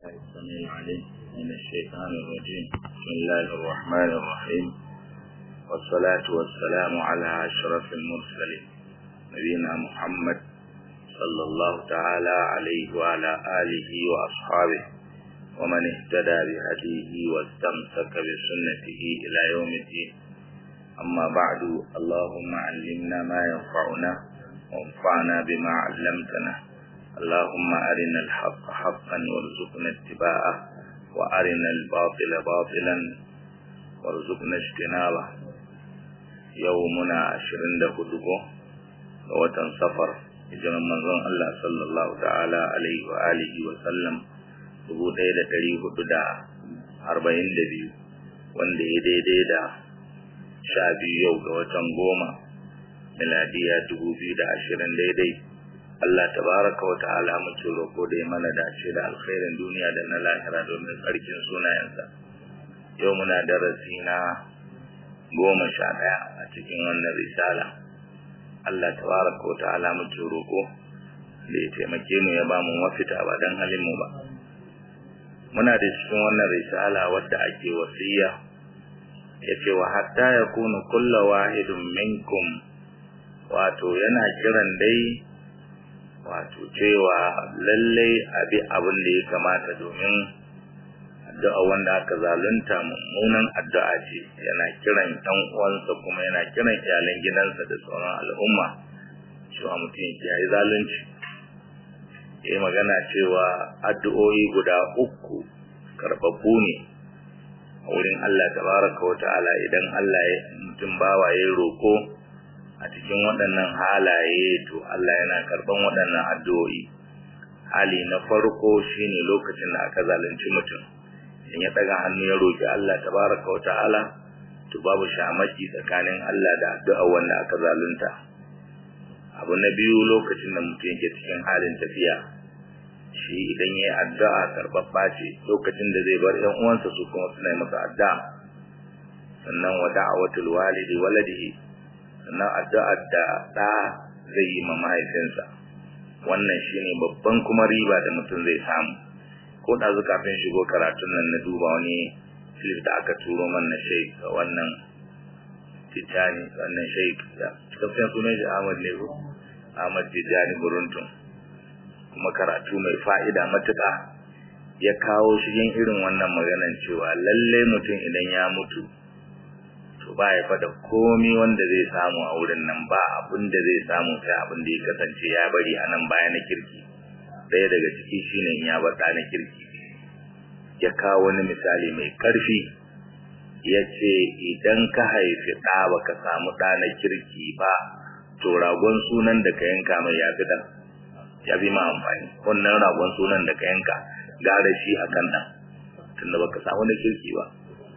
السميع العليم من الشيطان الرجيم بسم الله الرحمن الرحيم والصلاة والسلام على أشرف المرسلين نبينا محمد صلى الله تعالى عليه وعلى آله وأصحابه ومن اهتدى بهديه واستمسك بسنته إلى يوم الدين أما بعد اللهم علمنا ما ينفعنا وانفعنا بما علمتنا اللهم أرنا الحق حقا وارزقنا اتباعه وأرنا الباطل باطلا وارزقنا اجتنابه يومنا عشرين دهدوكو ووتن سفر hijiran manzon Allah sallallahu ta'ala alaihi wa alihi wa sallam dubu ɗaya da ɗari hudu da arba'in da biyu wanda ya daidai da sha biyu yau ga watan goma miladiya dubu biyu da ashirin daidai Allah tabaraka wa ta'ala muke roƙo da ya mana dace da alkhairin duniya da na lahira domin tsarkin sunayensa yau muna darasi na goma sha ɗaya a cikin wannan risala Allah tabaraka wa ta'ala muke roƙo da ya taimake mu ya bamu mafita ba dan halin mu ba muna da cikin wannan risala wadda ake wasiya yace wa hatta yakunu kullu wahidun minkum wato yana kiran dai wato cewa lallai abi abin da ya kamata domin addu'a wanda aka zalunta mummunan addu'a ce yana kiran ɗan uwansa kuma yana kiran iyalan gidansa da sauran al'umma cewa mutum ya yi zalunci ya yi magana cewa addu'o'i guda uku karɓaɓɓu ne a wurin Allah tabaraka wa ta'ala idan Allah ya mutum bawa ya roƙo a cikin waɗannan halaye to Allah yana karɓan waɗannan addu'o'i hali na farko shine lokacin da aka zalunci mutum in ya ɗaga hannu ya roƙi Allah tabaraka wa ta'ala to babu shamaki tsakanin Allah da addu'a wanda aka zalunta abu na biyu lokacin da mutum yake cikin halin tafiya shi idan ya yi addu'a karɓaɓɓa ce lokacin da zai bar ‘yan uwansa su kuma suna yi masa addu'a sannan wa da'awatul walidi waladihi sannan addu'ar da ɗa zai yi ma mahaifinsa wannan shine babban kuma riba da mutum zai samu ko da zu kafin shigo karatun nan na duba wani filif da aka turo man na sheik wannan tijjani wannan sheik da kafin sunan shi ahmad ne ko ahmad tijjani buruntun kuma karatu mai fa'ida matuƙa ya kawo shigen irin wannan maganan cewa lallai mutum idan ya mutu to ba ya fada komi wanda zai samu a wurin nan ba abin da zai samu sai abin da ya kasance ya bari a nan baya na kirki ɗaya daga ciki shine ya bar ɗa na kirki ya kawo wani misali mai ƙarfi ya ce idan ka haifi ɗa ba ka samu ɗa na kirki ba to ragon sunan da ka yanka mai ya fi ɗan ya fi ma amfani wannan ragon sunan da ka yanka gara shi a kan ɗan tunda ba ka samu na kirki ba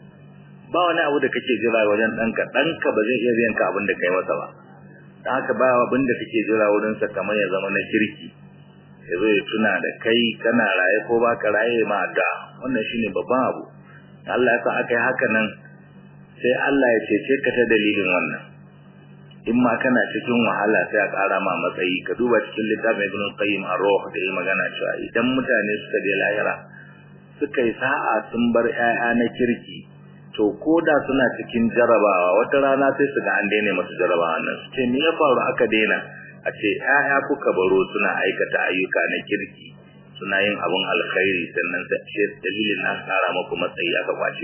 ba wani abu da kake jira wajen ɗanka ɗanka ba zai iya biyan ka abin da kai masa ba don haka ba abin da kake jira wurinsa kamar ya zama na kirki ya zo ya tuna da kai kana raye ko ba ka raye ma da wannan shine babban abu Allah ya sa aka yi haka nan sai Allah ya cece ka ta dalilin wannan in ma kana cikin wahala sai a ƙara ma matsayi ka duba cikin littafin Ibn Qayyim ar-Ruh da ya magana cewa idan mutane suka je lahira suka yi sa'a sun bar 'ya'ya na kirki to ko da suna cikin jarabawa wata rana sai su ga an daina masu jarabawa nan su ce me ya faru aka daina a ce ƴaƴa kuka baro suna aikata ayyuka na kirki suna yin abun alkhairi sannan sai dalilin na tsara muku matsayi aka kwace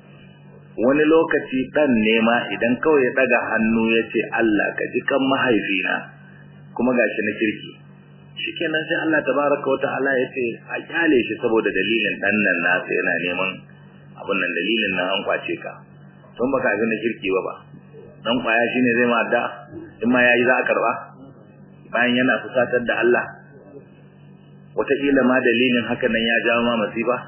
ku wani lokaci dan nema idan kawai ya daga hannu ya ce Allah ka ji kan mahaifina kuma gashi na kirki shikenan sai Allah tabaraka wa ta'ala ya ce a kyale shi saboda dalilin dan nan nasa yana neman abun nan dalilin nan an kwace ka don baka ga na kirki ba ba dan kwaya shine zai ma da in ma yayi za a karba bayan yana fusatar da Allah wataƙila ma dalilin haka nan ya jawo ma masifa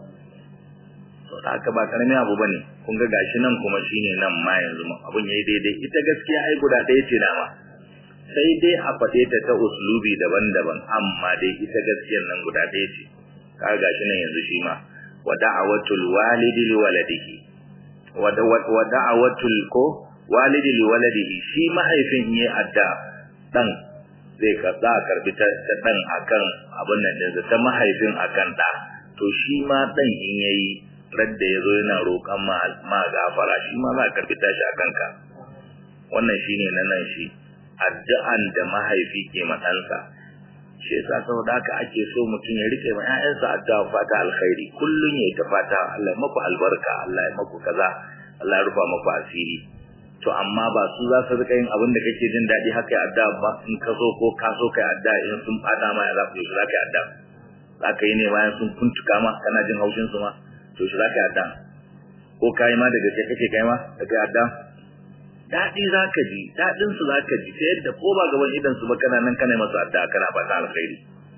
to da haka ba karamin abu bane kun ga gashi nan kuma shine nan ma yanzu abun yayi daidai ita gaskiya ai guda ɗaya ce dama sai dai a faɗe ta ta uslubi daban-daban amma dai ita gaskiyar nan guda ɗaya ce kaga gashi nan yanzu shi ma wa da'awatul walidi li waladihi wa da'awatul ko walidi li waladihi shi mahaifin yayi adda dan zai ka za a karbi ta dan akan abin nan din ta mahaifin akan da to shi ma dan in yayi radda yazo yana roƙan ma ma gafara shi ma za ka karbi tashi a kanka wannan shine na nan shi addu'an da mahaifi ke matsansa shi yasa saboda haka ake so mutum ya rike ma ƴaƴansa addu'a fata alkhairi kullun yayi ta fata Allah ya maku albarka Allah ya maku kaza Allah ya rufa maku asiri to amma ba su za su rika yin abin da kake jin daɗi haka ya addu'a ba in ka so ko ka so kai addu'a in sun fada ma ya za ku yi za ka yi addu'a za ka yi ne bayan sun kuntuka ma kana jin haushin su ma to shi za ka yi addu'a ko kai ma da gaske kake kai ma da kai addu'a daɗi za ka ji daɗin su za ka ji ta yadda ko ba gaban idan su ba kana nan kana masu addu'a kana fata alkhairi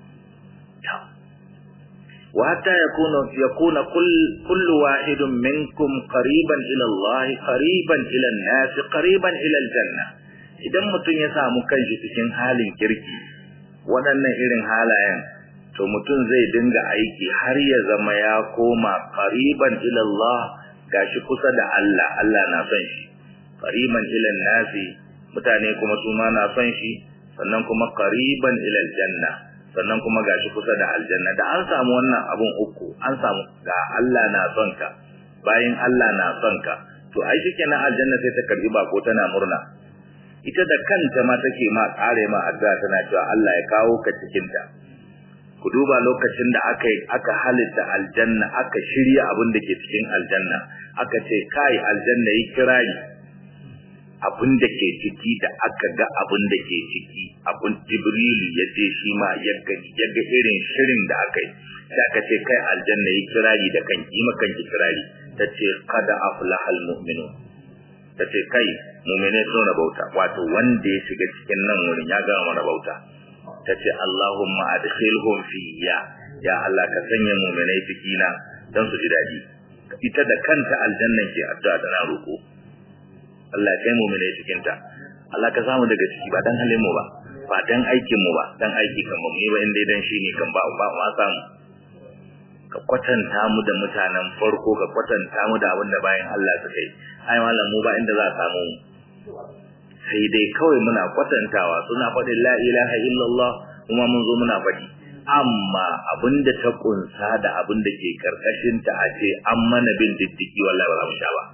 wa hatta yakuna yakuna kullu wahidun minkum qariban ila Allah qariban ila an-nas qariban ila al-janna idan mutum ya samu kanshi cikin halin kirki waɗannan irin halayen to mutum zai dinga aiki har ya zama ya koma qariban ila Allah gashi kusa da Allah Allah na son shi qariban ila nasi mutane kuma su ma na son shi sannan kuma qariban ila aljanna sannan kuma gashi kusa da aljanna da an samu wannan abun uku an samu ga Allah na son ka bayan Allah na son ka to ai shikenan aljanna sai ta karbi bako tana murna ita da kanta ma take ma kare ma addu'a tana cewa Allah ya kawo ka cikin ta ku duba lokacin da aka aka halitta aljanna aka shirya abin da ke cikin aljanna aka ce kai aljanna yi kirari abin da ke ciki da aka ga abin da ke ciki abin jibrilu ya ce shi ma ya ga irin shirin da aka yi sai aka ce kai aljanna yi kirari da kan yi makan ki kirari ta ce kada aflahal mu'minu ta ce kai mu'mine sun rabauta wato wanda ya shiga cikin nan wurin ya gama rabauta ta ce Allahumma adkhilhum fiyya ya Allah ka sanya mu'minai cikina don su ji daɗi ita da kanta aljannan ke addu'a tana roƙo Allah ya kai mu'minai cikin ta Allah ka samu daga ciki ba dan halin mu ba ba dan aikin mu ba dan aiki kan mu ba inda dan shi ne kan ba ba ma samu ka kwatanta mu da mutanen farko ka kwatanta mu da abin da bayan Allah suka yi ai malam mu ba inda za a samu mu sai dai kawai muna kwatantawa suna faɗin la ilaha illallah kuma mun zo muna faɗi amma abinda ta kunsa da abinda ke karkashin ta a ce an mana bin diddiki wallahi ba za mu sha ba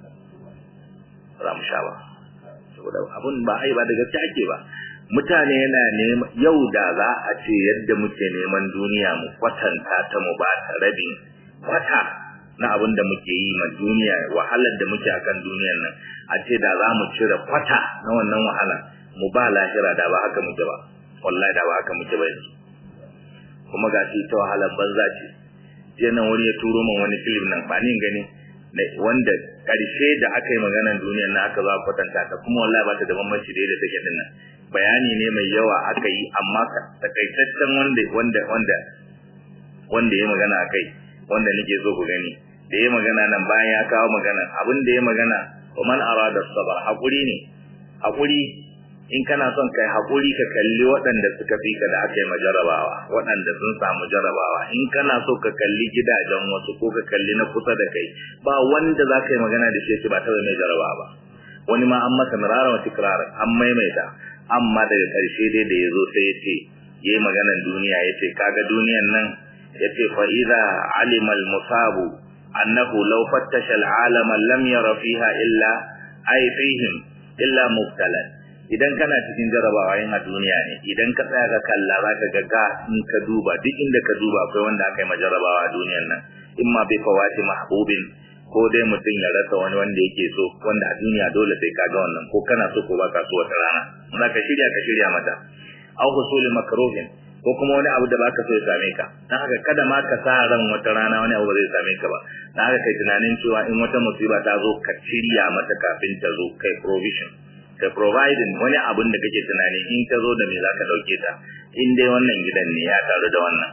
ba za mu sha ba saboda abin ba ai ba da gaske ake ba mutane yana neman yau da za a ce yadda muke neman duniya mu kwatanta ta mu ba ta rabin kwata na abin da muke yi ma duniya wahalar da muke akan duniyar nan a ce da za mu cire kwata na wannan wahala mu ba lahira da ba haka muke ba wallahi da ba haka muke ba yanzu kuma ga shi ta wahalar banza ce je nan wani ya turo min wani film nan ba ni gani wanda karshe da aka yi maganar duniyar nan aka za kwatanta ta kuma wallahi ba ta da bambanci da yadda take din nan bayani ne mai yawa aka yi amma takaitaccen wanda wanda wanda wanda ya magana akai wanda nake so ku gani da ya magana nan bayan ya kawo magana abin da ya magana wa man arada sabar hakuri ne hakuri in kana son kai hakuri ka kalli waɗanda suka fi ka da aka yi majarabawa waɗanda sun samu jarabawa in kana so ka kalli gidajen wasu ko ka kalli na kusa da kai ba wanda za ka yi magana da shi ba taɓa mai jarabawa ba wani ma an masa mirara wa tikrarar an maimaita amma daga ƙarshe dai da ya zo sai ya ce ya yi maganan duniya ya ce kaga duniyan nan ya ce fa'iza alimal musabu annahu law fattasha al'alama lam yara fiha illa ay fihim illa mubtalan idan kana cikin jarabawa yin a duniya ne idan ka tsaya ka kalla za ka ga in ka duba duk inda ka duba akwai wanda aka yi ma jarabawa a duniyan nan in ma bai fawati mahbubin ko dai mutum ya rasa wani wanda yake so wanda a duniya dole sai ka ga wannan ko kana so ko baka so wata rana za ka shirya ka shirya mata aw husuli makruhin ko kuma wani abu da baka so ya same ka dan haka kada ma ka sa ran wata rana wani abu zai same ka ba dan haka kai tunanin cewa in wata musiba ta zo ka shirya mata kafin ta zo kai provision kai providing wani abun da kake tunani in ta zo da me zaka dauke ta in dai wannan gidan ne ya taru da wannan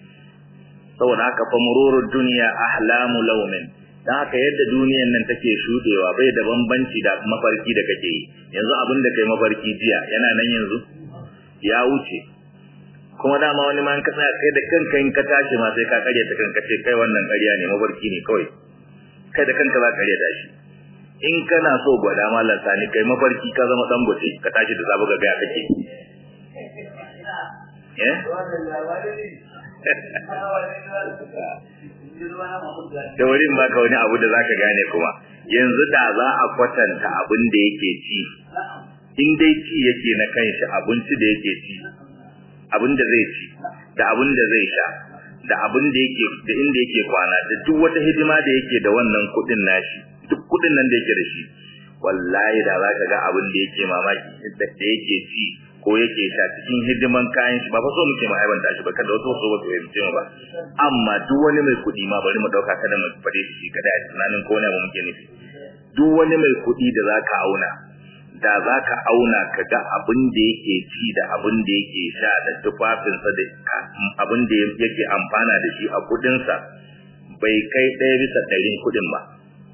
saboda haka fa mururud dunya ahlamu lawmin dan haka yadda duniyan nan take shudewa bai da bambanci da mafarki da kake yi yanzu abin da kai mafarki jiya yana nan yanzu ya wuce kuma dama wani ma ka tsaya kai da kanka in ka tashi ma sai ka karya ta kanka ce kai wannan ƙarya ne mafarki ne kawai kai da kanka za ka karya tashi in kana so gwada mallan sani kai mafarki ka zama dan gote ka tashi da zabu ga gaya kake eh da wurin baka wani abu da zaka gane kuma yanzu da za a kwatanta abin da yake ci in dai ci yake na kanshi abinci da yake ci abin da zai ci da abin da zai sha da abin da yake da inda yake kwana da duk wata hidima da yake da wannan kudin nashi duk kudin nan da yake da shi wallahi da za ka ga abin da yake mamaki da yake ci ko yake sha cikin hidiman kayan shi ba fa so muke mu aibanta shi ba kada wasu so ba su fahimce mu ba amma duk wani mai kuɗi ma bari mu dauka kada mu fade shi kada a tunanin ko ne mu muke nufi duk wani mai kuɗi da zaka auna da zaka auna ka ga abin da yake ci da abin da yake sha da tufafinsa da abin da yake amfana da shi a kuɗinsa bai kai ɗaya bisa ɗarin kuɗin ba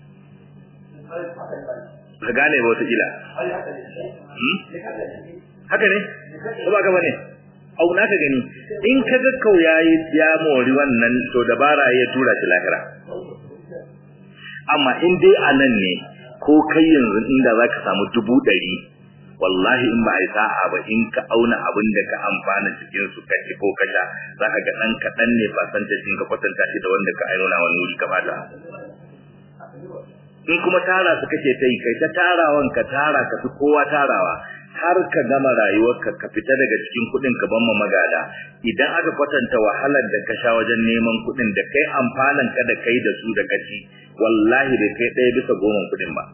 ka gane ba wata kila haka ne ko ba ka bane auna ka gani in ka ga kau yayi ya mori wannan to dabara ya tura shi lahira amma in dai a nan ne ko kai yanzu inda zaka samu dubu ɗari wallahi in ba a yi sa'a ba in ka auna abin da ka amfana cikin su ka ci ko ka sha za ka ga ɗan kaɗan ne fasantashin ka kwatanta shi da wanda ka auna wani wuri ka bata in kuma tara su kake ta yi kai ta tarawan ka tara ka fi kowa tarawa har ka gama rayuwarka ka fita daga cikin kuɗin ka ban magada idan aka kwatanta wahalar da ka sha wajen neman kuɗin da kai amfanan ka da kai da su da kaci wallahi bai kai ɗaya bisa goma kuɗin ba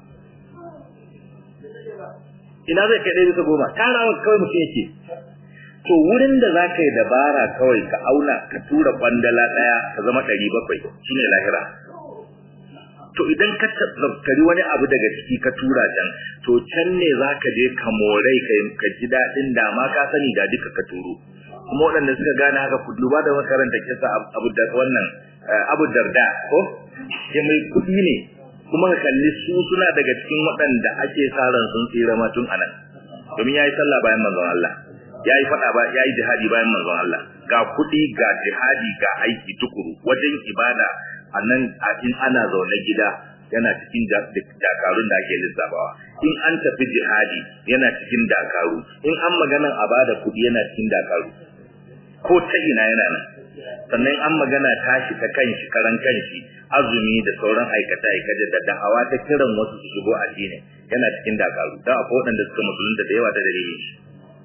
ina zai kai ɗaya bisa goma tarawa kawai mutum yake to wurin da za ka yi dabara kawai ka auna ka tura kwandala ɗaya ka zama ɗari bakwai shine lahira to idan ka tattari wani abu daga ciki ka tura can to can ne za ka je ka morai ka ji daɗin da ma ka sani da duka ka turo kuma waɗanda suka gane haka ku duba da makaranta kisa abu da wannan abu darda ko ke mai kuɗi ne kuma ka kalli su suna daga cikin waɗanda ake sa ran sun tsira ma tun anan domin yayi sallah bayan manzon Allah yayi fada ba yayi jihadi bayan manzon Allah ga kuɗi ga jihadi ga aiki tukuru wajen ibada annan in ana zaune gida yana cikin dakarun da ake lissafawa in an tafi jihadi yana cikin dakaru in an maganan a bada kuɗi yana cikin dakaru ko ta ina yana nan sannan an magana tashi ta kanshi karan kanshi azumi da sauran aikata aikata da da'awa ta kiran wasu su shigo addini yana cikin dakaru da akwai waɗanda suka musulunta da yawa ta dalilin shi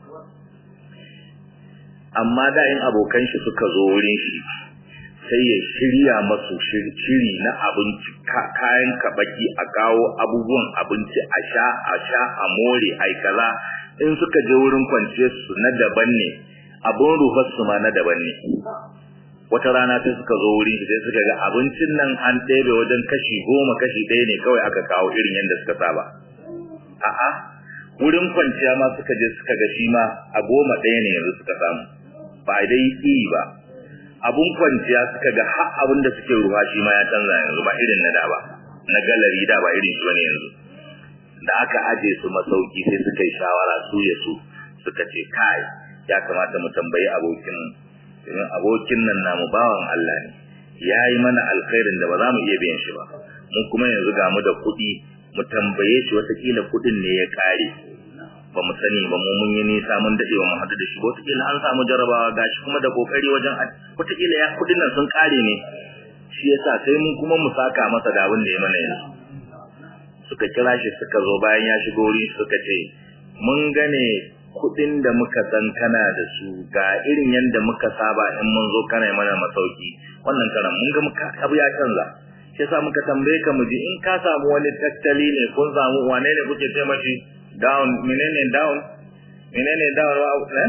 amma da in abokan shi suka zo wurin shi sai ya shirya masu shiri na abinci kayan kabaki a kawo abubuwan abinci a sha a sha a more ai kaza in suka je wurin kwance su na daban ne abun ruhar su ma na daban ne wata rana sai suka zo wurin sai suka ga abincin nan an ɗebe wajen kashi goma kashi ɗaya ne kawai aka kawo irin yadda suka saba a'a wurin kwanciya ma suka je suka ga shi ma a goma ɗaya ne yanzu suka samu ba dai yi ba abun kwanciya suka ga har abin da suke ruwa shi ma ya canza yanzu ba irin na da ba na galari da ba irin shi bane yanzu da aka aje su masauki sai suka yi shawara su ya su suka ce kai ya kamata mu tambayi abokin domin abokin nan namu bawan Allah ne ya yi mana alkhairin da ba za mu iya biyan shi ba mun kuma yanzu ga mu da kuɗi mu tambaye shi watakila kuɗin ne ya ƙare ba mu sani ba mu mun yi nisa mun dade ba mu hadu da shi wataƙila an samu jarabawa gashi kuma da kokari wajen wataƙila ya kudin nan sun kare ne shi yasa sai mun kuma mu saka masa da abin da ya mana yanzu suka kira shi suka zo bayan ya shigo wuri suka ce mun gane kudin da muka san kana da su ga irin yanda muka saba in mun zo kana mana masauki wannan karan mun ga muka abu ya canza shi yasa muka tambaye ka mu ji in ka samu wani tattali ne kun samu wane ne kuke ce mashi down menene down menene down wa ne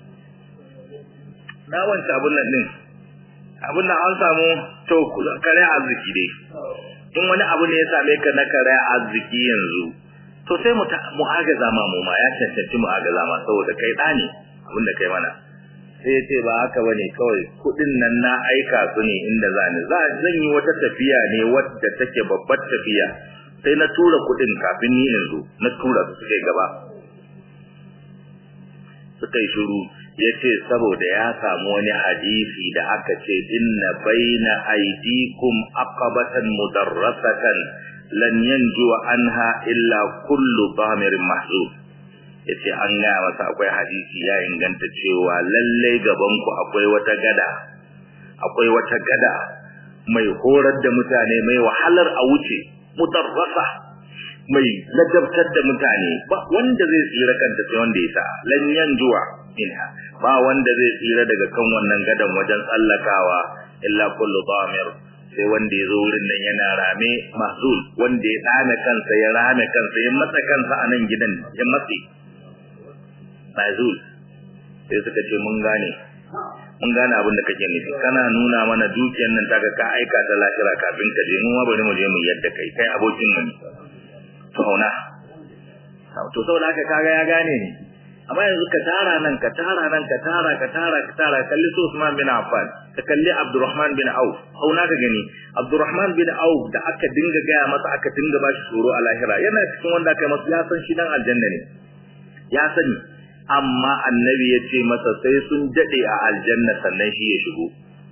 na wanta abun nan din abun nan an samu to kare arziki dai in wani abu ne ya same ka na kare arziki yanzu to sai mu mu agaza ma mu ma ya cancanci mu agaza ma saboda kai da ne abin da kai mana sai ya ce ba haka bane kawai kudin nan na aika su ne inda za ni zan yi wata tafiya ne wadda take babbar tafiya sai na tura kudin kafin ni yanzu na tura su suka gaba suka yi shiru ya ce saboda ya samu wani hadisi da aka ce inna baina aidikum aqabatan mudarrasatan lan yanju anha illa kullu bamirin mahzub yace an gaya masa akwai hadisi ya inganta cewa lallai gaban ku akwai wata gada akwai wata gada mai horar da mutane mai wahalar a wuce mutarrasa mai ladabtar da mutane ba wanda zai tsira kanta sai wanda ya sa lan yanjuwa minha ba wanda zai tsira daga kan wannan gadan wajen tsallakawa illa kullu damir sai wanda ya zo wurin nan yana rame mahzul wanda ya dame kansa ya rame kansa ya matsa kansa a nan gidan ya matse mahzul sai suka ce mun gane mun gane abin da kake nufi kana nuna mana dukiyar nan taka ka aika ta lahira kafin ka je mu ma bari mu je mu yadda kai kai abokin mu ne to hauna to saboda haka kaga ya gane ni amma yanzu ka tara nan ka tara nan ka tara ka tara ka tara kalli su Usman bin Affan ka kalli Abdurrahman bin Auf hauna ka gani Abdurrahman bin Auf da aka dinga gaya masa aka dinga bashi tsoro a lahira yana cikin wanda aka masa ya san shi dan aljanna ne ya sani amma annabi ya ce masa sai sun dade a aljanna sannan shi ya shigo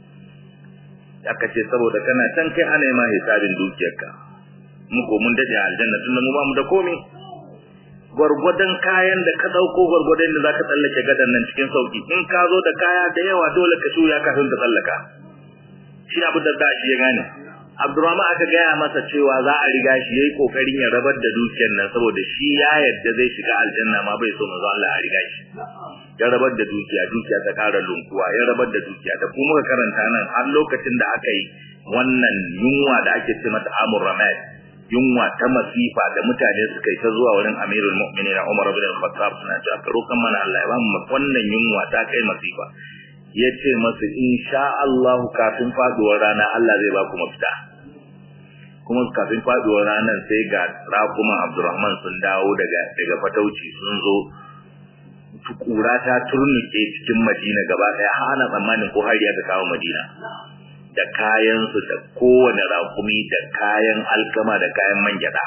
aka ce saboda kana can kai ana yi ma hisabin dukiyarka mu ko mun dade a aljanna tunda mu ba mu da komai gwargwadon kayan da ka dauko gwargwadon da zaka tsallake gadan nan cikin sauki in ka zo da kaya da yawa dole ka shuya kafin ka tsallaka shi abu da da shi ya gane Abdurrahman aka gaya masa cewa za a riga shi yayi kokarin ya rabar da dukiyar nan saboda shi ya yadda zai shiga aljanna ma bai so manzo Allah a riga shi ya rabar da dukiya dukiya ta kara lunkuwa ya rabar da dukiya da kuma muka karanta nan har lokacin da aka yi wannan yunwa da ake ce mata amur ramad yunwa ta masifa da mutane suka yi ta zuwa wurin Amirul Mu'minin Umar bin Al-Khattab suna cewa ka roƙan mana Allah ya ba mu wannan yunwa ta kai masifa yace masu insha Allah kafin faduwar rana Allah zai ba ku mafita kuma kafin faduwar ranar sai ga rakuman Abdurrahman sun dawo daga daga fatauci sun zo tukura ta turnuke cikin Madina gaba daya hana tsammanin ko har ya ga kawo Madina da kayansu da kowane rakumi da kayan alkama da kayan man gyada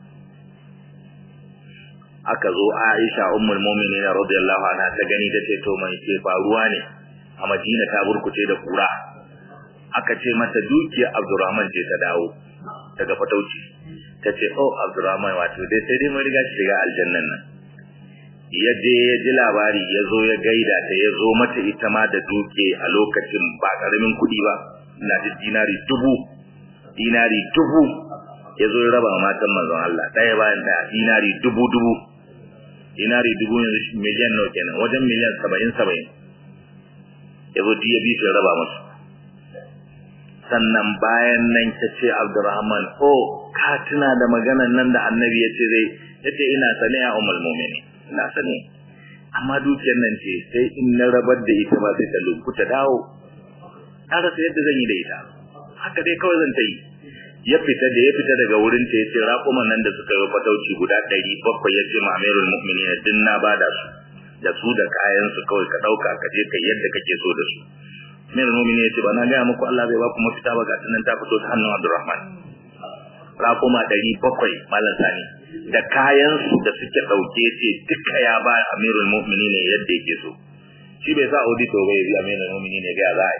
aka zo Aisha ummul mu'minin radiyallahu anha ta gani ta ce to mai ke faruwa ne a Madina ta burkuce da kura aka ce mata dukiyar Abdurrahman ce ta dawo daga fatauci ta ce oh Abdurrahman wato dai sai dai mun riga shi shiga aljannan nan ya je ya ji labari ya zo ya gaida ta ya zo mata ita ma da duke a lokacin ba karamin kuɗi ba ina da dinari dubu dinari dubu ya zo ya raba matan manzon Allah ɗaya bayan ɗaya dinari dubu dubu dinari dubu yanzu miliyan nawa kenan wajen miliyan saba'in saba'in ya zo ya bi shi raba masu sannan bayan nan ta ce Abdurrahman ko ka tuna da maganan nan da annabi ya ce zai ya ce ina sane a umar mumini ina sane amma dukiyar nan ce sai in na rabar da ita ba sai ta lunkuta dawo ta rasa yadda zan yi da ita haka dai kawai zan ta yi ya fita da ya fita daga wurin ta ya ce raƙuman nan da suka yi fatauci guda ɗari bakwai ya ce ma'amirul mu'minin din na bada su da su da kayan su kawai ka ɗauka ka je kai yadda kake so da su Amir Mumini ya ce ba na gaya muku Allah bai ba ku mafita ba ga tunan ta fito ta hannun Abdurrahman. Raƙuma ɗari bakwai malam sani da kayan su da suke ɗauke ce duka ya ba Amirul Mumini ne yadda yake so. Shi bai sa audito bai bi Amirul Mumini ne ga za a yi.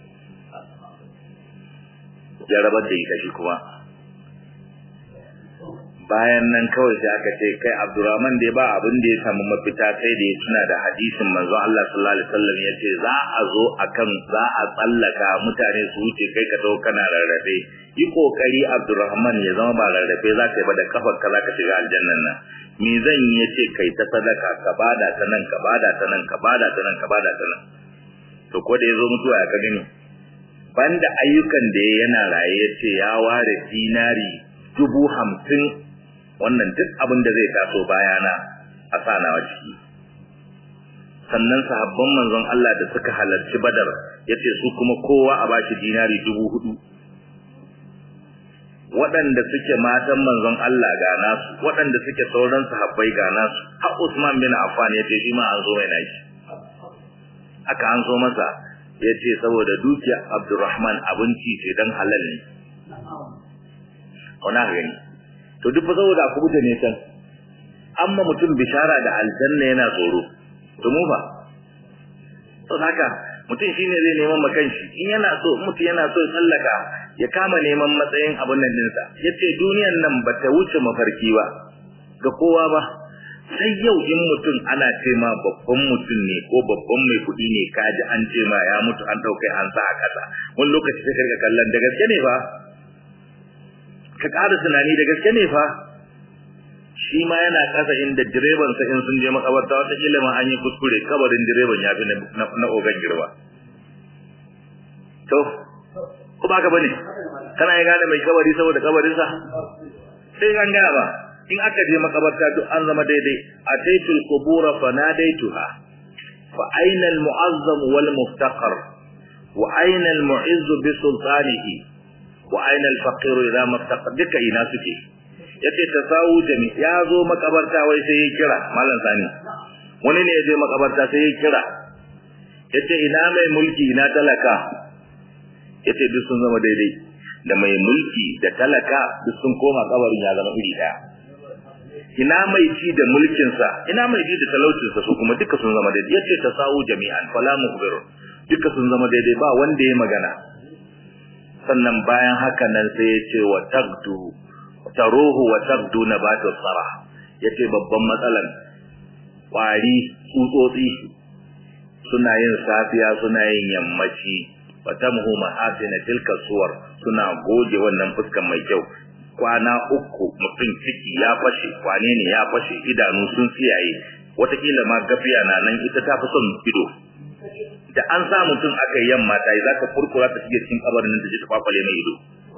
Ya rabar da ita shi kuma. bayan nan kawai sai aka ce kai Abdurrahman dai ba abin da ya samu mafita sai da ya tuna da hadisin manzon Allah sallallahu alaihi wasallam yace za a zo akan za a tsallaka mutane su wuce kai ka dawo kana rarrafe yi kokari Abdurrahman ya zama ba rarrafe za ka yi ba da kafar ka za ka shiga aljannan nan me zan yi yace kai ta sadaka ka bada ta nan ka bada ta nan ka bada ta nan ka bada ta nan to ko da yazo mutuwa ya ka gani banda ayyukan da yana raye yace ya ware dinari dubu hamsin wannan duk abin da zai taso bayana a sanawa ciki sannan sahabban manzon Allah da suka halarci Badar yace su kuma kowa a bashi dinari dubu hudu waɗanda suke matan manzon Allah ga nasu waɗanda suke sauran sahabbai ga nasu har Usman bin Affan yace shi ma an zo mai nashi aka an zo masa yace saboda dukiya Abdurrahman abinci ce dan halal ne ona gani to duk saboda aku buta ne can amma mutum bishara da aljanna yana tsoro to mu fa to haka mutum shine zai neman makan shi in yana so mutum yana so tsallaka ya kama neman matsayin abun nan dinsa yace duniyan nan bata wuce mafarki ba ga kowa ba sai yau in mutum ana ce ma babban mutum ne ko babban mai kuɗi ne kaji an ce ma ya mutu an ɗaukai an sa a ƙasa wani lokaci sai karka kallon da gaske ne fa ka ƙara tunani da gaske ne fa shi ma yana ƙasa inda direban sa in sun je makabarta wata kila ma an yi kuskure kabarin direban ya fi na ogan girma to ko ba ka bane kana ya gane mai kabari saboda kabarinsa sai an gaya ba in aka je makabarta duk an zama daidai ataitul qubura fanadaituha fa aina al mu'azzam wal muftaqar wa aina al mu'izz bi sultanihi wa aina al faqir idha maftaqa duka ina suke yace tasawu jami ya zo makabarta wai sai ya kira mallan sani wani ne ya je makabarta sai ya kira yace ina mai mulki ina talaka yace duk sun zama daidai da mai mulki da talaka duk sun koma kabarin ya zama iri daya ina mai ci da mulkinsa ina mai ji da talaucinsa su kuma duka sun zama daidai yace tasawu jami'an fala mukhbiru duka sun zama daidai ba wanda ya magana sannan bayan haka nan sai ya ce wa tagdu taruhu wa tagdu nabatu sarah yace babban matsalan kwari tsutsotsi suna yin safiya suna yin yammaci fatamhu mahasina tilka suwar suna goge wannan fuskan mai kyau kwana uku mutum ciki ya fashe kwane ne ya fashe idanu sun tsiyaye watakila ma gafiya na nan ita ta fi son ido da an sa mutum aka yi yamma ta yi za ka furkura ta shige cikin kabarin nan ta je ta kwakwale mai ido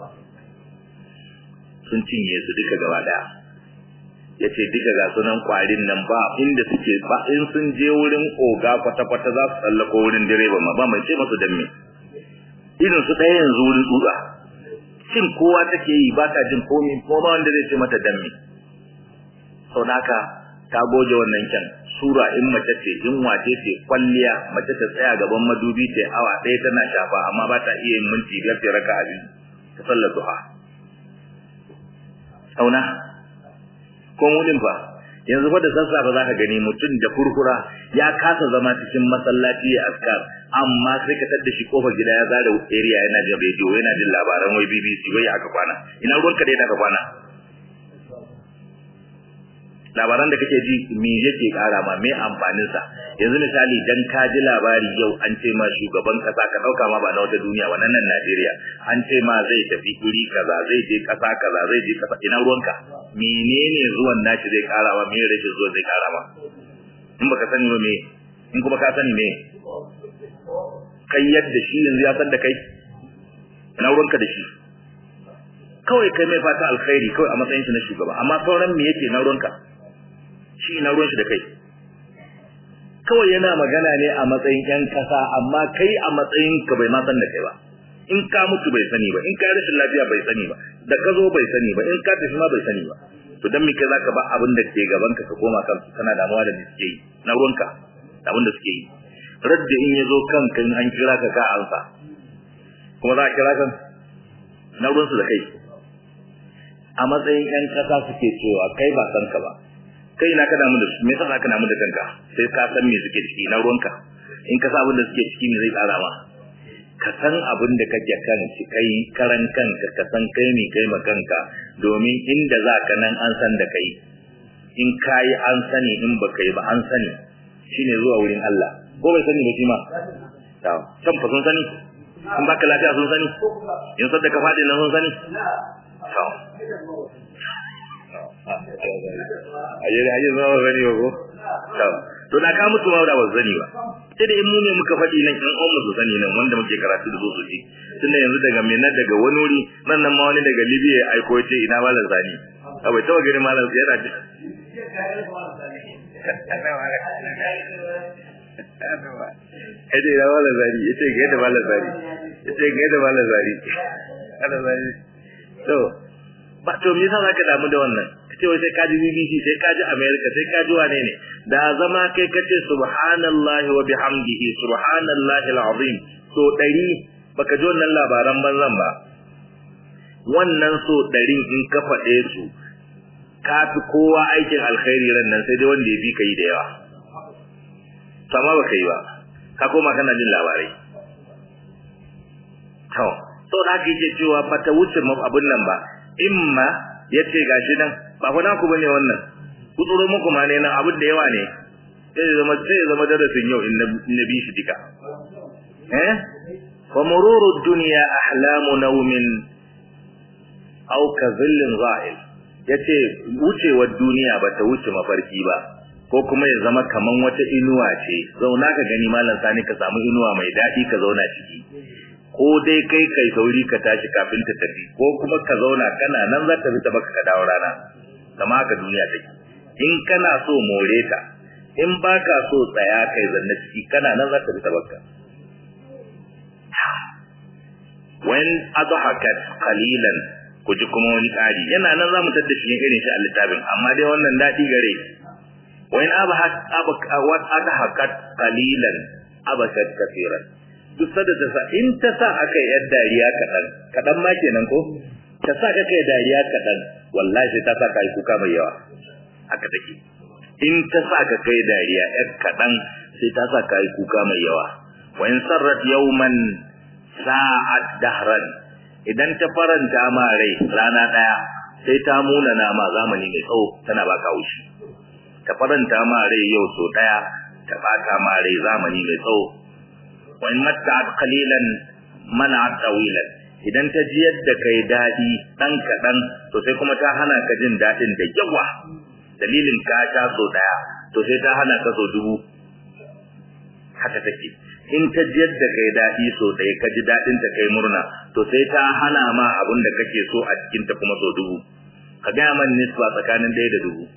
sun cinye su duka gaba daya ya ce duka ga sunan kwarin nan ba inda suke ba in sun je wurin oga kwata-kwata za su tsallako wurin direba ma ba mai ce masu dan me irin su ɗaya yanzu wurin tsutsa cin kowa take yi ba ta jin komi kuma ba wanda zai ce mata dan me sau haka ta goge wannan kyan sura in mace ce in wace ce kwalliya mace ta tsaya gaban madubi ta awa ɗaya tana shafa amma ba ta iya yin minti biyar ta raka abin ta sallar duha auna ko mudin fa yanzu fa da sassafe za ka gani mutum da furfura ya kasa zama cikin masallaci ya askar amma sai ka tadda shi kofar gida ya zara area yana jin rediyo yana jin labaran wai BBC wai aka kwana ina ruwanka da aka kwana labaran da kake ji me yake kara ma me amfanin sa yanzu misali dan ka ji labari yau an ce ma shugaban kasa ka dauka ma ba na wata duniya wannan nan Najeriya an ce ma zai tafi guri kaza zai je kasa kaza zai je kasa ina ruwanka menene zuwan nashi zai kara ma me rashin zuwa zai kara ma in baka sani ba me in kuma ka sani me kai yadda shi yanzu ya san da kai ina ruwanka da shi kawai kai mai fata alkhairi kawai a matsayin shi na shugaba amma sauran me yake na ruwanka shi na ruwan shi da kai kawai yana magana ne a matsayin yan kasa amma kai a matsayin ka bai ma san da kai ba in ka mutu bai sani ba in ka rashin lafiya bai sani ba da ka zo bai sani ba in ka tafi ma bai sani ba to dan me kai zaka ba abin da ke gaban ka ka koma kan kana damuwa da suke yi na ruwanka da abin da suke yi radda in yazo kanka in an kira ka ka ansa kuma za a kira kan na ruwansu da kai a matsayin yan kasa suke cewa kai ba san ka ba kai na ka damu da su me yasa za ka damu da kanka sai ka san me suke ciki na ruwanka in ka san abin da suke ciki me zai tsara ma ka san abin da kake kan shi kai karan kanka ka san kai ne kai ma kanka domin inda za ka nan an san da kai in kayi an sani in ba kai ba an sani shine zuwa wurin Allah ko bai sani ba shi ma to can fa sun sani in baka lafiya sun sani in sadda ka faɗi nan sun sani to aje da aje zama zani ba ko to da ka mutu ma da ba zani ba sai da in mu ne muka faɗi nan in ummu su sani nan wanda muke karatu da su su ji tunda yanzu daga Minna daga wani wuri nan nan ma wani daga Libya ya aiko ce ina malam zani abai tawa gari malam yana ji Ede ina malam zani yace ga yadda malam zani yace ga yadda malam zani ana zani to ba to me yasa zaka damu da wannan kace wai sai ka ji BBC sai ka ji America sai ka ji wane ne da zama kai kace subhanallahi wa bihamdihi subhanallahi alazim so dari baka ji wannan labaran banzan ba wannan so dari in ka faɗe su ka fi kowa aikin alkhairi ran nan sai dai wanda ya bi ka yi da yawa sama baka yi ba ka koma kana jin labarai to sau da haka yake cewa ba ta wuce abun nan ba imma yace gashi nan ba fa naku bane wannan kutsuro muku ma ne nan abin da yawa ne sai zama sai zama darasin yau in na bi shi dika eh wa mururu dunya ahlamu nawmin aw ka zillin za'il yace wucewar duniya bata wuce mafarki ba ko kuma ya zama kaman wata inuwa ce zauna ka gani malam sani ka samu inuwa mai daɗi ka zauna ciki ko dai kai kai sauri ka tashi kafin ta tafi ko kuma ka zauna kana nan za ta fita baka ka dawo rana kama haka duniya take in kana so more ta in baka so tsaya kai zanna ciki kana nan za ta fita baka when adhakat qalilan ku ji kuma wani ƙari yana nan za mu tadda shi irin shi a littafin amma dai wannan daɗi gare wani adhakat qalilan abakat kafiran duk sada ta sa in ta sa aka yi yar dariya kaɗan kaɗan ma kenan ko ta sa ka kai dariya kaɗan wallahi sai ta sa ka yi kuka mai yawa haka take in ta sa ka kai dariya yar kaɗan sai ta sa ka yi kuka mai yawa wa in sarrat yawman sa'ad dahran idan ta faranta ma rai rana daya sai ta muna na ma zamani mai tsawo tana baka haushi ta faranta ma rai yau so daya ta baka ma rai zamani mai tsawo wa in matta'at qalilan mana'at tawilan idan ta ji yadda kai dadi dan kadan to sai kuma ta hana ka jin dadin da yawa dalilin ka sha so daya to sai ta hana ka so dubu haka take in ta ji yadda kai daɗi so ɗaya ka ji daɗin ta kai murna to sai ta hana ma abin da kake so a cikin ta kuma so dubu ka gaya man nisba tsakanin ɗaya da dubu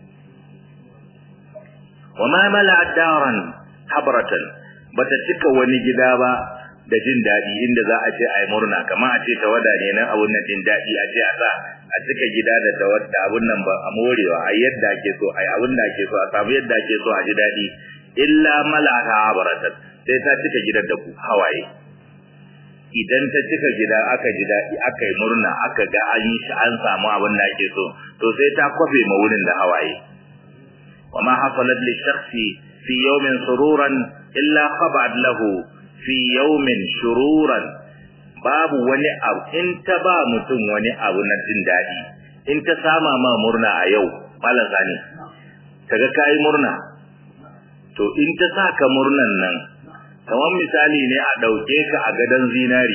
wa ma mala daran habratan bata cika wani gida ba da jin daɗi inda za a ce ai murna kamar a ce tawada ne nan abun nan din daɗi a ce a sa a cika gida da tawadda abun nan ba a morewa a yadda ake so ai abun da ake so a samu yadda ake so a ji daɗi illa malaka habratan sai ta cika gidan da ku hawaye idan ta cika gida aka ji daɗi aka yi murna aka ga an yi shi an samu abin da ake so to sai ta kwafe ma wurin da hawaye wa ma hasalat li shakhsi fi yawmin sururan illa khabad lahu fi yawmin shururan babu wani abu in ta ba mutum wani abu na jin daɗi in ta sama ma murna a yau malam zani kaga kai murna to in ta saka murnan nan kamar misali ne a ɗauke ka a gadon zinari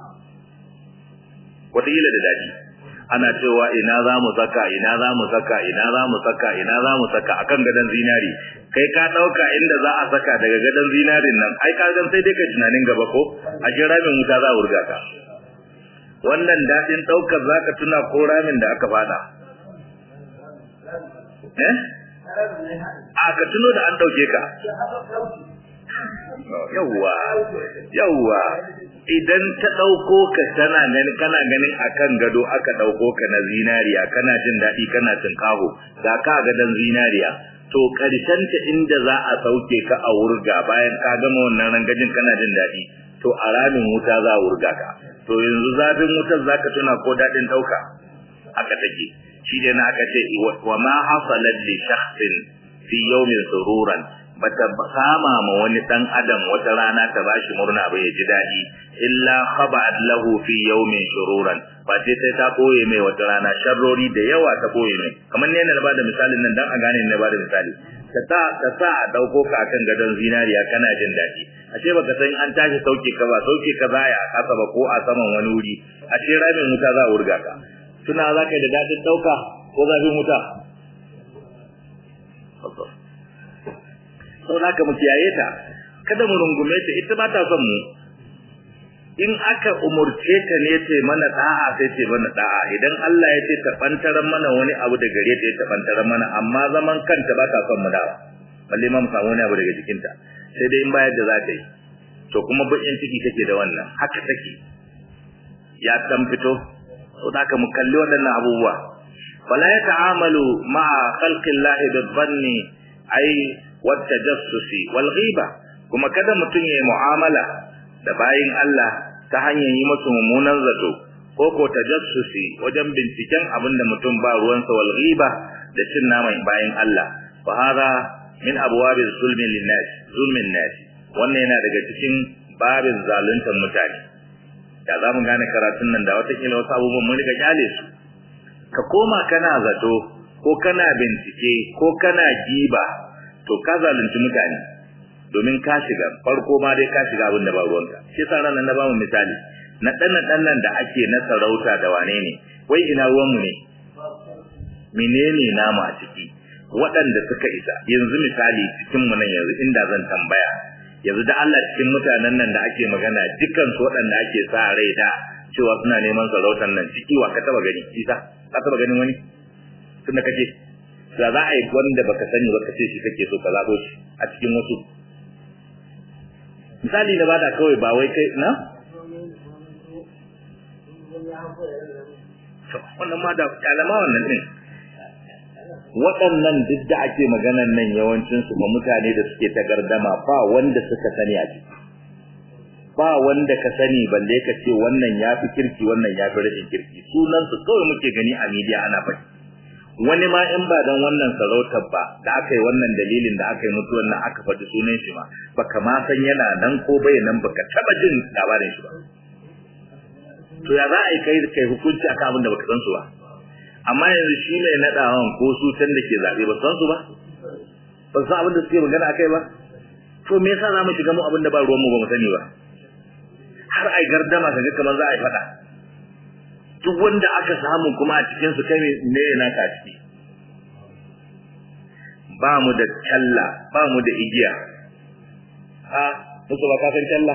wataƙila da daɗi ana cewa ina za mu saka ina za mu saka ina za mu saka ina za mu saka akan gadon zinari kai ka ɗauka inda za a saka daga gadon zinarin nan ai ka gan sai dai ka tunanin gaba ko a shi ramin wuta za a wurga ka wannan daɗin ɗaukar za ka tuna ko ramin da aka fada eh a ka tuno da an ɗauke ka yawwa yawwa idan ta dauko ka tana ganin kana ganin akan gado aka dauko ka na zinariya kana jin dadi kana tinkaho ga ka ga dan zinariya to karshen ta inda za a sauke ka a wurga bayan ka gama wannan rangajin kana jin dadi to a ramin wuta za a wurga ka to yanzu zafin wutar zaka tuna ko dadin dauka aka take shi dai na aka ce wa ma hasalat li shakhsin fi yawmin sururan bata kama ma wani dan adam wata rana ta bashi murna ba ya ji dadi illa khaba'at lahu fi yawmin shururan ba sai sai ta boye mai wata rana sharrori da yawa ta boye mai kamar ne na bada misalin nan dan a gane ne bada misali ta sa ta sa a dauko ka akan gadon zinariya kana jin dadi ashe baka san an tashi sauke ka ba sauke ka zaya a kasa ba ko a saman wani wuri ashe ramin wuta za a wurga ka tuna za ka yi da dadin dauka ko zafin wuta sau da ka mu kiyaye ta kada mu rungume ta ita ba ta son mu in aka umurce ta ne ce mana da'a sai ce mana da'a idan Allah ya ce ta bantaran mana wani abu da gare ta ta bantaran mana amma zaman kanta ba ta son mu dawa balle ma mu samu wani abu daga jikinta sai dai in bayar da za ta yi to kuma bakin ciki take da wannan haka take ya dan fito sau da ka mu kalli waɗannan abubuwa wala ya ta'amalu ma'a khalqillahi bi-dhanni ai wata jassusi wal ghiba kuma kada mutum ya mu'amala da bayin Allah ta hanyar yi musu mummunan zato ko ko tajassusi wajen binciken abin da mutum ba ruwansa wal ghiba da cin naman bayin Allah fa hada min abwabi zulmi linnas zulmin nas wannan yana daga cikin babin zaluntar mutane da za mu gane karatun nan da wata kila wasu abubuwan mun riga kyale su ka koma kana zato ko kana bincike ko kana giba to ka zalunci mutane domin ka shiga farko ma dai ka shiga abin da ba ruwanka shi yasa ranar na bamu misali na dan dan nan da ake na sarauta da wane ne wai ina ruwanmu ne menene namu a ciki waɗanda suka isa yanzu misali cikin mu nan yanzu inda zan tambaya yanzu da Allah cikin mutanen nan da ake magana dukkan su waɗanda ake sa rai da cewa suna neman sarautar nan ciki wa ka taba gani isa ka taba ganin wani tunda kace da za a yi wanda baka sani ba ka ce shi kake so ka zabo shi a cikin wasu misali da bada kawai ba wai kai na wannan ma da kalama wannan din waɗannan duk da ake maganan nan yawancin su ba mutane da suke ta gardama ba wanda suka sani a ciki ba wanda ka sani balle ka ce wannan ya fi kirki wannan ya fi rashin kirki sunan su kawai muke gani a media ana faɗi wani ma in ba dan wannan sarautar ba da aka yi wannan dalilin da aka yi mutuwan nan aka faɗi sunan shi ma baka ma san yana nan ko bai nan baka taba jin labarin shi ba to ya za a yi kai kai hukunci akan abin da baka san su ba amma yanzu shi mai naɗawan ko su can da ke zaɓe ba san su ba ba san abin da suke magana akai ba to me yasa za mu shiga mu abin da ba ruwanmu ba mu sani ba har ai gardama kaga kamar za a yi faɗa duk wanda aka samu kuma a cikin su kai ne yana ka ciki ba mu da talla ba mu da igiya ha musu ba ka san talla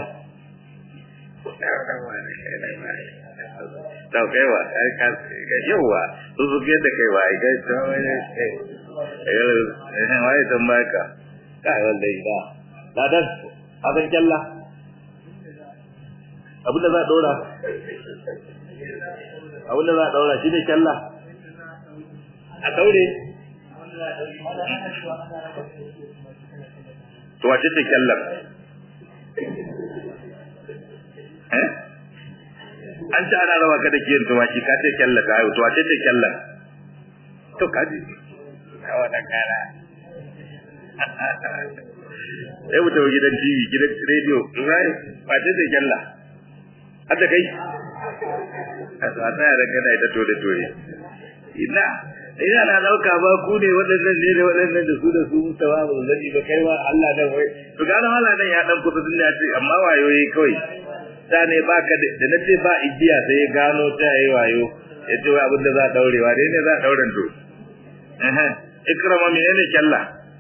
ta kaiwa ai ka ga yawa su su ke da kaiwa ai ga to wani eh wai dan baka kai wallahi ba ladan a san talla abin da za a dora abin da za a daura shi ne kyalla a daure to wace ce kyallar eh an ci ana rawa kada kiyan tumaki ka ce kyalla ta haihu to wace ce kyallar to kaji kawa da kara sai mu tafi gidan TV gidan radio rai wace ce kyalla hadda kai a tsaya da kana ita tore tore ina ina na dauka ba ku ne waɗannan ne da waɗannan da su da su mutawa ba zai ba kai wa Allah dan wai to gano Allah dan ya dan kusa din ya ce amma wayoyi kawai da ne baka da nace ba igiya sai ya gano ta yayi wayo ya ce wai abin da za a daurewa dai ne za a dauren to eh ikrama menene kyalla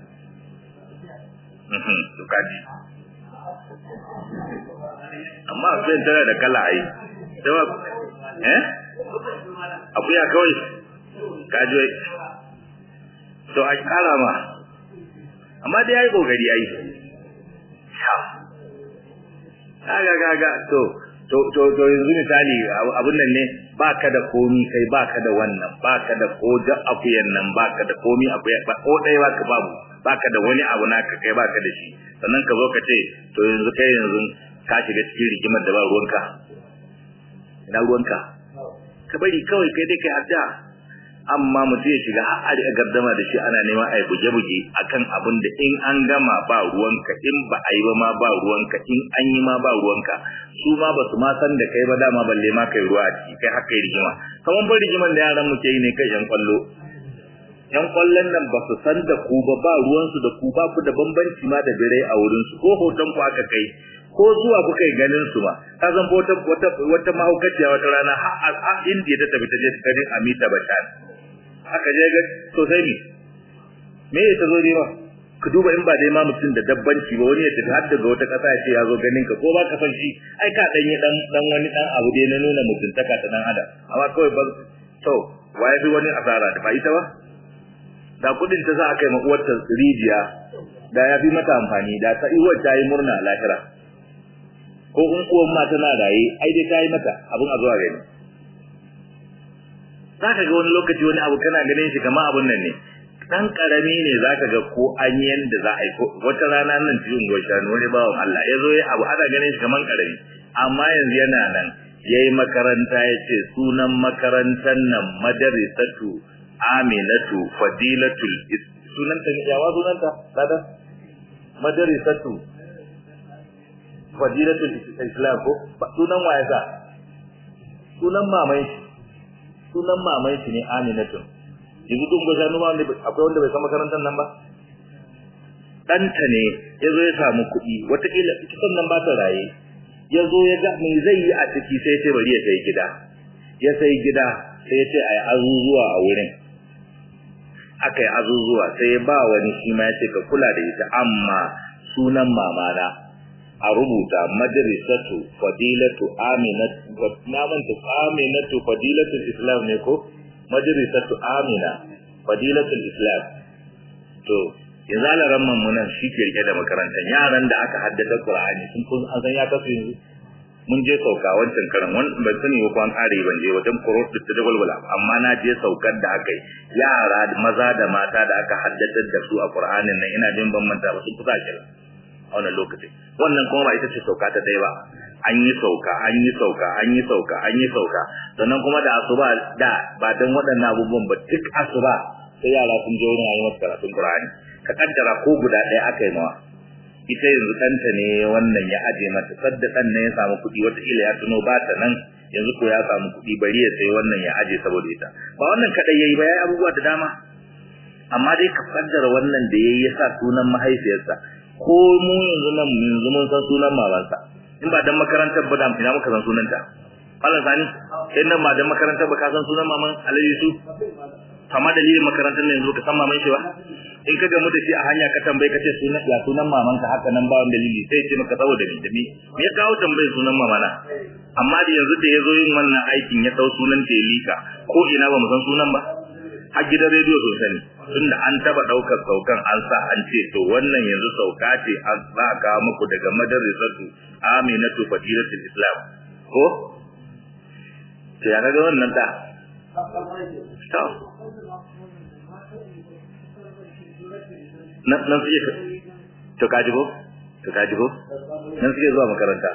mhm to kaji amma sai tana da kala ai sai eh akuya kawai kaji to a kara ma amma dai yayi kokari ai kaga kaga to to to to yanzu misali abun nan ne baka da komi kai baka da wannan baka da ko da akuyan nan baka da komi akuya ba ko dai baka babu baka da wani abu naka kai baka da shi sannan ka zo ka ce to yanzu kai yanzu ka shiga cikin rigimar da ba ruwanka ina ruwanka ka bari kawai kai dai kai addu'a amma mutum ya shiga har a gardama da shi ana neman a yi buge-buge akan abin da in an gama ba ruwanka in ba a yi ba ma ba ruwanka in an yi ma ba ruwanka su ma ba su ma san da kai ba dama balle ma kai ruwa a ciki kai haka yi rigima kamar ban rigiman da yaran mu ke yi ne kai yan kwallo yan kwallon nan ba su san da ku ba ba ruwansu da ku ba ku da bambanci ma da birai a wurinsu ko hoton ku aka kai ko zuwa kuka yi ganin su ba ka zan wata wata wata mahaukaciya wata rana har a indiya ta tafi ta je ta ganin amita bashar aka je ga to sai me me ya ta zo ne ba ka duba in ba dai ma mutum da dabbanci ba wani ya tafi har daga wata kasa ya ce ya zo ganin ka ko ba ka san shi ai ka dan yi dan dan wani dan abu dai na nuna mutuntaka ta dan adam amma kawai ba to waye fi wani asara da ba ita ba da kudin ta za a kai makuwarta rijiya da ya fi mata amfani da ta iwar ta yi murna lahira ko in uwan ma tana raye ai dai ta yi mata abin a zuwa gani za ka ga wani lokaci wani abu kana ganin shi kamar abun nan ne dan karami ne za ka ga ko an yi yanda za a yi wata rana nan cikin gwashanu wani bawan Allah ya zo ya abu ana ganin shi kamar karami amma yanzu yana nan ya yi makaranta ya ce sunan makarantar nan madarisatu aminatu fadilatul sunanta yawa sunanta sada madarisatu fadilatul islam ko sunan waye sa sunan mamai sunan mamai shi ne aminatun yanzu duk gwasa numa wanda akwai wanda bai san makarantar nan ba ɗanta ne ya zo ya samu kuɗi wataƙila ita sannan ba ta raye ya zo ya ga me zai yi a ciki sai ya ce bari ya sai gida ya sai gida sai ya ce a yi azuzuwa a wurin aka yi azuzuwa sai ya ba wani shi ma ya ce ka kula da ita amma sunan mamana a rubuta madrasatu fadilatu aminatu na manta aminatu fadilatul islam ne ko madrasatu amina fadilatul islam to yanzu ala ramman mu nan shi ke rike da makarantar yaran da aka haddasa qur'ani sun kun an san ya kasu yanzu mun je sauka wancan karan wani ban sani ba kwan kare ban je wajen kurot da ta gwalgwala amma na je saukar da aka yi yara maza da mata da aka haddace da su a qur'anin nan ina jin ban manta ba sun fi sa a wannan lokacin wannan kuma ba ita ce sauka ta dai ba an yi sauka an yi sauka an yi sauka an yi sauka sannan kuma da asuba da ba dan waɗannan abubuwan ba duk asuba sai yara sun je wurin ayi masa karatun qur'ani ka kaddara ko guda ɗaya aka yi mawa ita yanzu ɗanta ne wannan ya aje mata sadda ɗan ne ya samu kuɗi wataƙila ya tuno ba ta nan yanzu ko ya samu kuɗi bari ya sai wannan ya aje saboda ita ba wannan kaɗai ya yi ba ya yi abubuwa da dama amma dai ka kaddara wannan da ya yi ya sa sunan mahaifiyarsa ko mu yanzu nan yanzu mun san sunan mamansa in ba dan makarantar ba da ina muka san sunanta Allah sani sai nan ba dan makarantar ba ka san sunan maman Alhaji su kama dalilin makarantar nan yanzu ka san maman shi ba in ka gamu da shi a hanya ka tambaye ka ce sunan ya sunan maman ka haka nan ba wani dalili sai ce maka saboda ni da me me ya kawo tambayar sunan mamana amma da yanzu da ya zo yin wannan aikin ya dau sunan ta lika ko ina ba mu san sunan ba har gidan rediyo sun sani tunda an taba daukar saukan an sa an ce to wannan yanzu sauka ce an za a kawo muku daga madrasatu aminatu fadilatul islam ko to ya ga wannan da to nan nan suke to kaji ko to kaji ko nan suke zuwa makaranta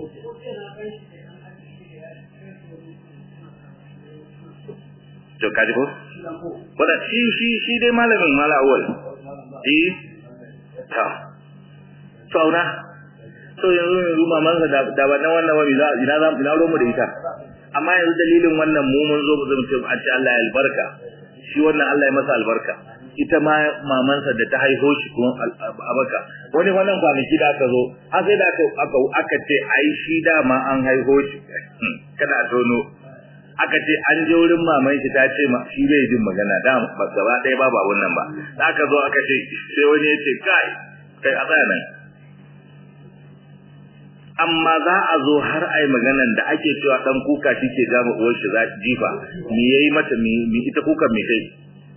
to kaji ko wanda shi shi shi dai malamin mala awal eh ta sauna to yanzu yanzu maman sa da ba nan wannan wani za ina za ina romu da ita amma yanzu dalilin wannan mu mun zo mu zama ce a ce Allah ya albarka shi wannan Allah ya masa albarka ita ma mamansa da ta haihu shi kuma abaka wani wannan kwanaki da aka zo har sai da aka aka ce ai shi dama an haihu shi kada a tono aka ce an je wurin maman shi ta ce ma shi bai jin magana da gaba ɗaya babu abun nan ba da aka zo aka ce sai wani ya ce kai kai a tsaya nan amma za a zo har ai maganan da ake cewa dan kuka shi ke gama uwar shi za jifa me yayi mata me ita kukan me kai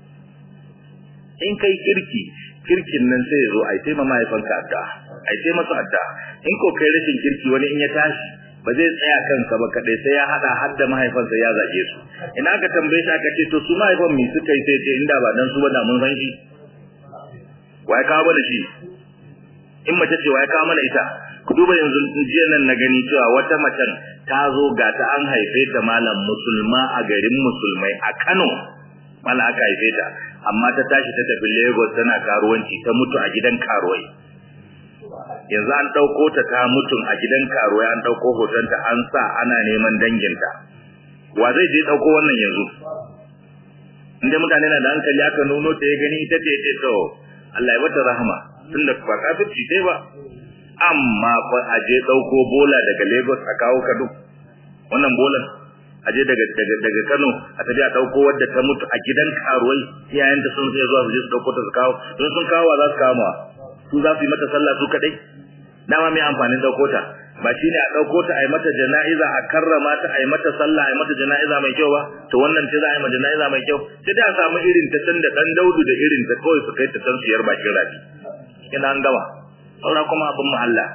in kai kirki kirkin nan sai ya zo ai sai mahaifanka adda ai sai masa adda in ko kai rashin kirki wani in ya tashi ba zai tsaya kanka ba kadai sai ya hada har da mahaifansa ya zage su ina ka tambaye shi aka ce to su mahaifan me suka yi sai ce inda ba dan su ba da mun san shi wai kawo mana shi in mace ce wai kawo mana ita ku duba yanzu jiya nan na gani cewa wata macen ta zo ga ta an haife ta malam musulma a garin musulmai a Kano mala aka haife ta amma ta tashi ta tafi Lagos tana karuwanci ta mutu a gidan karuwai yanzu an dauko ta ta mutun a gidan karuwai an dauko hotonta an sa ana neman danginta wa zai je dauko wannan yanzu inda mutane na da hankali aka nuno ta ya gani ita ce ce to Allah ya bata rahama tunda ba kafirci dai ba amma fa a je dauko bola daga Lagos a kawo Kano wannan bolan a je daga daga daga Kano a tafi a dauko wadda ta mutu a gidan karuwai iyayen ta sun sai zuwa su je su dauko ta su kawo don sun kawo za su kawo su za su yi mata sallah su kadai dama mai amfanin dauko ta ba shine a dauko ta a yi mata jana'iza a karrama ta a yi mata sallah a yi mata jana'iza mai kyau ba to wannan ce za a yi mata jana'iza mai kyau sai da a samu irin ta can da dan daudu da irin ta kawai su kai ta can siyar bakin rafi kina an gama saura kuma abin mu Allah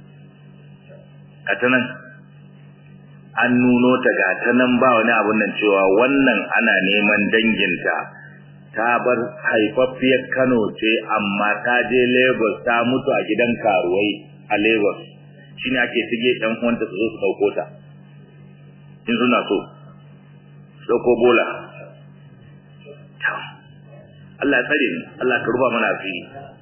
ta nan an nuno ta ga ta nan ba wani abun nan cewa wannan ana neman danginta ta bar haifaffiyar Kano ce amma ta je Lagos ta mutu a gidan karuwai a Lagos shine ake tige ɗan uwanta su zo su dauko ta in suna so su dauko bola Allah tsare ni Allah ka ruba mana asiri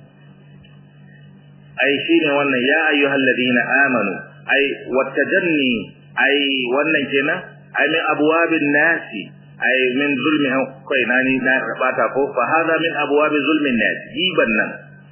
ai shine wannan ya ayyuhal ladina amanu ai wattajanni ai wannan kenan ai min abwabin nasi ai min zulmi kai na ni na bata ko fa hada min abwabi zulmin nas giban nan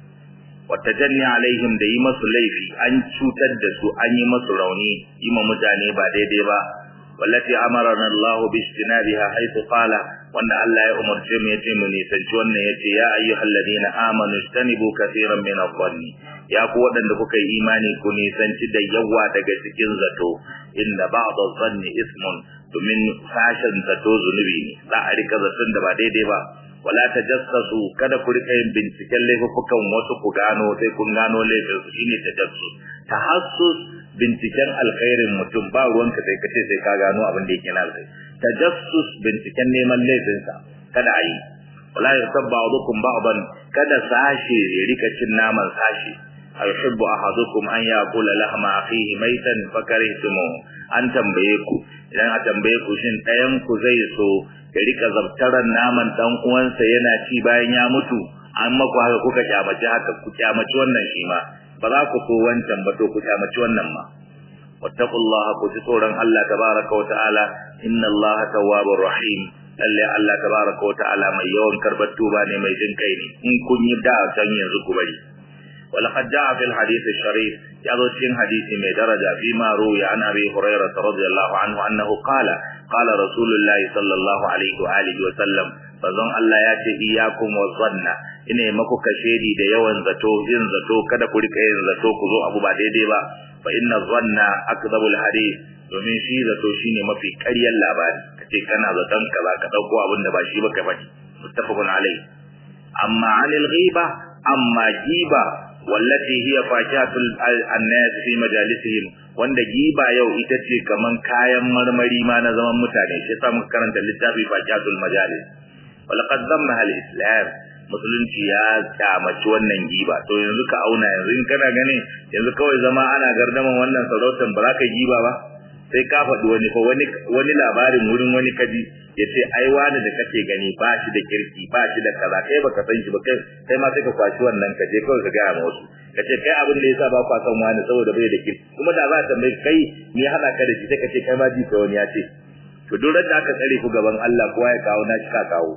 wa tajanni alaihim da yi masu laifi an cutar da su an yi masu rauni yi ma mutane ba daidai ba wallati amarana Allah bi istinabiha haythu qala wanda Allah ya umarce mu yace mu nisanci wannan yace ya ayyuhal ladina amanu istanibu kaseeran min adh-dhanni ya ku wadanda kuka yi imani ku nisanci da yawa daga cikin zato inda ba'd adh-dhanni ismun domin sashen zato zunubi ne za a rika zaton da ba daidai ba wala tajassasu kada ku rika yin binciken laifukan wasu ku gano sai kun gano laifin su shine tajassus tahassus binciken alkhairin mutum ba ruwanka sai kace sai ka gano abin da yake na alkhairi tajassus binciken neman laifinsa kada a yi wala yasabba ba'dukum ba'dan kada sashe ya rika cin naman sashe ayuhibbu ahadukum an yaqula lahma akhihi maitan fakarihtumu an tambaye ku idan a tambaye ku shin ɗayan ku zai so ya rika zabtaran naman dan uwansa yana ci bayan ya mutu an maku haka kuka kyamaci haka ku kyamaci wannan shi ma ba za ku so wancan ba to ku kyamaci wannan ma wattaqullaha ku ji tsoron Allah tabaraka wa ta'ala inna Allah tawwabur rahim lalle Allah tabaraka wa ta'ala mai yawan karbar tuba ne mai jin kai ne in kun yi da san yanzu ku bari ولقد جاء في الحديث الشريف يضع في حديث من درجة فيما روي عن أبي هريرة رضي الله عنه أنه قال قال رسول الله صلى الله عليه وآله وسلم فظن الله ياتي إياكم والظن ine maku kashedi da yawan zato yin zato kada ku rika yin zato ku zo abu ba daidai ba fa inna dhanna akdhabul hadith domin shi zato shine mafi ƙaryar labari kace kana zaton kaza ka dauko abin da ba shi ba ka faɗi muttafaqun alai amma anil ghiba amma giba wallati hiya fakihatul annas fi majalisihim wanda giba yau ita ce kaman kayan marmari ma na zaman mutane shi yasa muka karanta littafi fakihatul majalis walaqad zamma al-islam musulunci ya kyamaci wannan giba to yanzu ka auna yanzu in kana ganin yanzu kawai zama ana gardaman wannan sarautar ba za ka giba ba sai ka faɗi wani fa wani wani labarin wurin wani kaji ya ce ai wani da kake gani ba shi da kirki ba shi da kaza kai baka san shi ba kai kai ma sai ka kwashi wannan ka je kawai ka gaya ma wasu ka ce kai abin da yasa ba kwa san wani saboda bai da kirki kuma da za ta tambayi kai me ya haɗa ka da shi sai ka ce kai ma ji ka wani ya ce to duk da aka tsare ku gaban Allah kowa ya kawo na shi ka kawo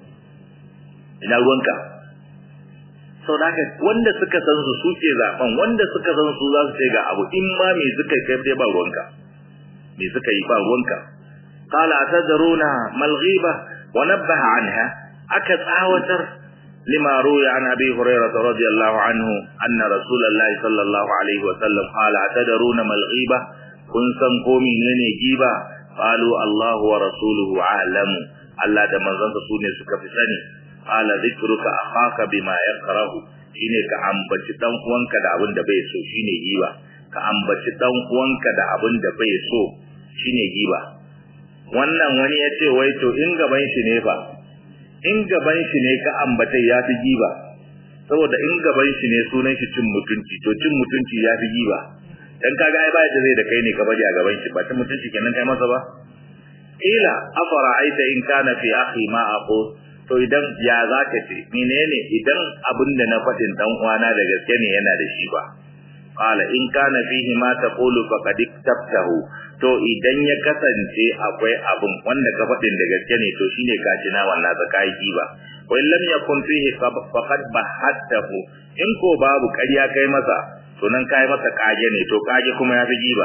ina ruwanka sau da haka wanda suka san su suke zaben wanda suka san su za su ce ga abu in ma me suka kai dai ba ruwanka me suka yi ba ruwanka qala atadruna mal ghiba wa nabbaha anha aka tsawatar lima ruya an abi hurairah radiyallahu anhu anna rasulullahi sallallahu alaihi wa sallam qala atadruna mal ghiba kun san ko menene giba qalu allahu wa rasuluhu a'lamu Allah da manzansa sune suka fi sani qala dhikruka akhaka bima yakrahu shine ka ambaci dan uwanka da abin da bai so shine giba ka ambaci dan uwanka da abin da bai so shine giba wannan wani ya ce wai to in gaban shi ne ba in gaban shi ne ka ambata ya fi giba saboda in gaban shi ne sunan shi cin mutunci to cin mutunci ya fi giba dan kaga ai ba da zai da kai ne ka bari a gaban shi ba cin mutunci kenan kai masa ba ila afara aita in kana fi akhi ma aqul to idan ya zaka ce menene idan abin da na faɗin dan uwana da gaske ne yana da shi ba qala in kana fihi ma taqulu faqad iktabtahu to idan ya kasance akwai abin wanda ka faɗin da gaske ne to shine ka ci na wannan zakai ba wa in lam yakun fihi faqad bahattahu in ko babu ƙarya kai masa to nan kai masa kage ne to kage kuma ya fi giba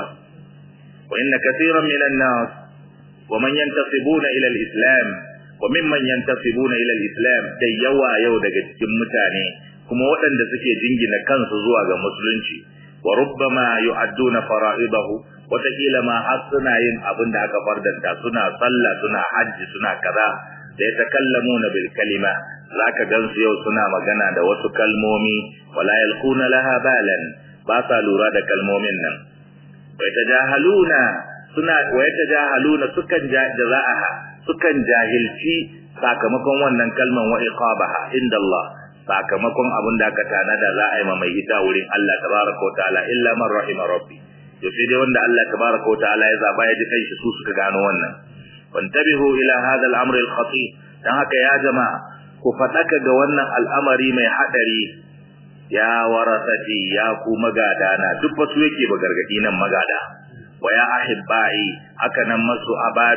wa inna kaseeran minan nas wa man yantasibuna ila al-islam wa mimman yantasibuna ila al-islam da yawa yau daga cikin mutane kuma waɗanda suke jingina kansu zuwa ga musulunci wa rubbama yu'adduna fara'idahu wataƙila ma har suna yin abin da aka fardanta suna sallah suna hajji suna kaza da ya takallamuna bil kalima zaka gansu yau suna magana da wasu kalmomi wala yalquna laha balan ba sa lura da kalmomin nan wa yatajahaluna suna wa yatajahaluna sukan jaza'aha sukan jahilci sakamakon wannan kalman wa iqabaha inda Allah sakamakon abin da aka tanada za a yi mai ita wurin Allah tabaraka wa ta'ala illa man rahima rabbi to sai dai wanda Allah tabaraka wa ta'ala ya zaba ya ji kanshi su suka gano wannan wantabihu ila hadha al-amr al-khatir dan haka ya jama'a ku fadaka ga wannan al'amari mai hadari ya warasati ya ku magada na duk wasu yake ba gargadi nan magada wa ya ahibbai haka nan masu abari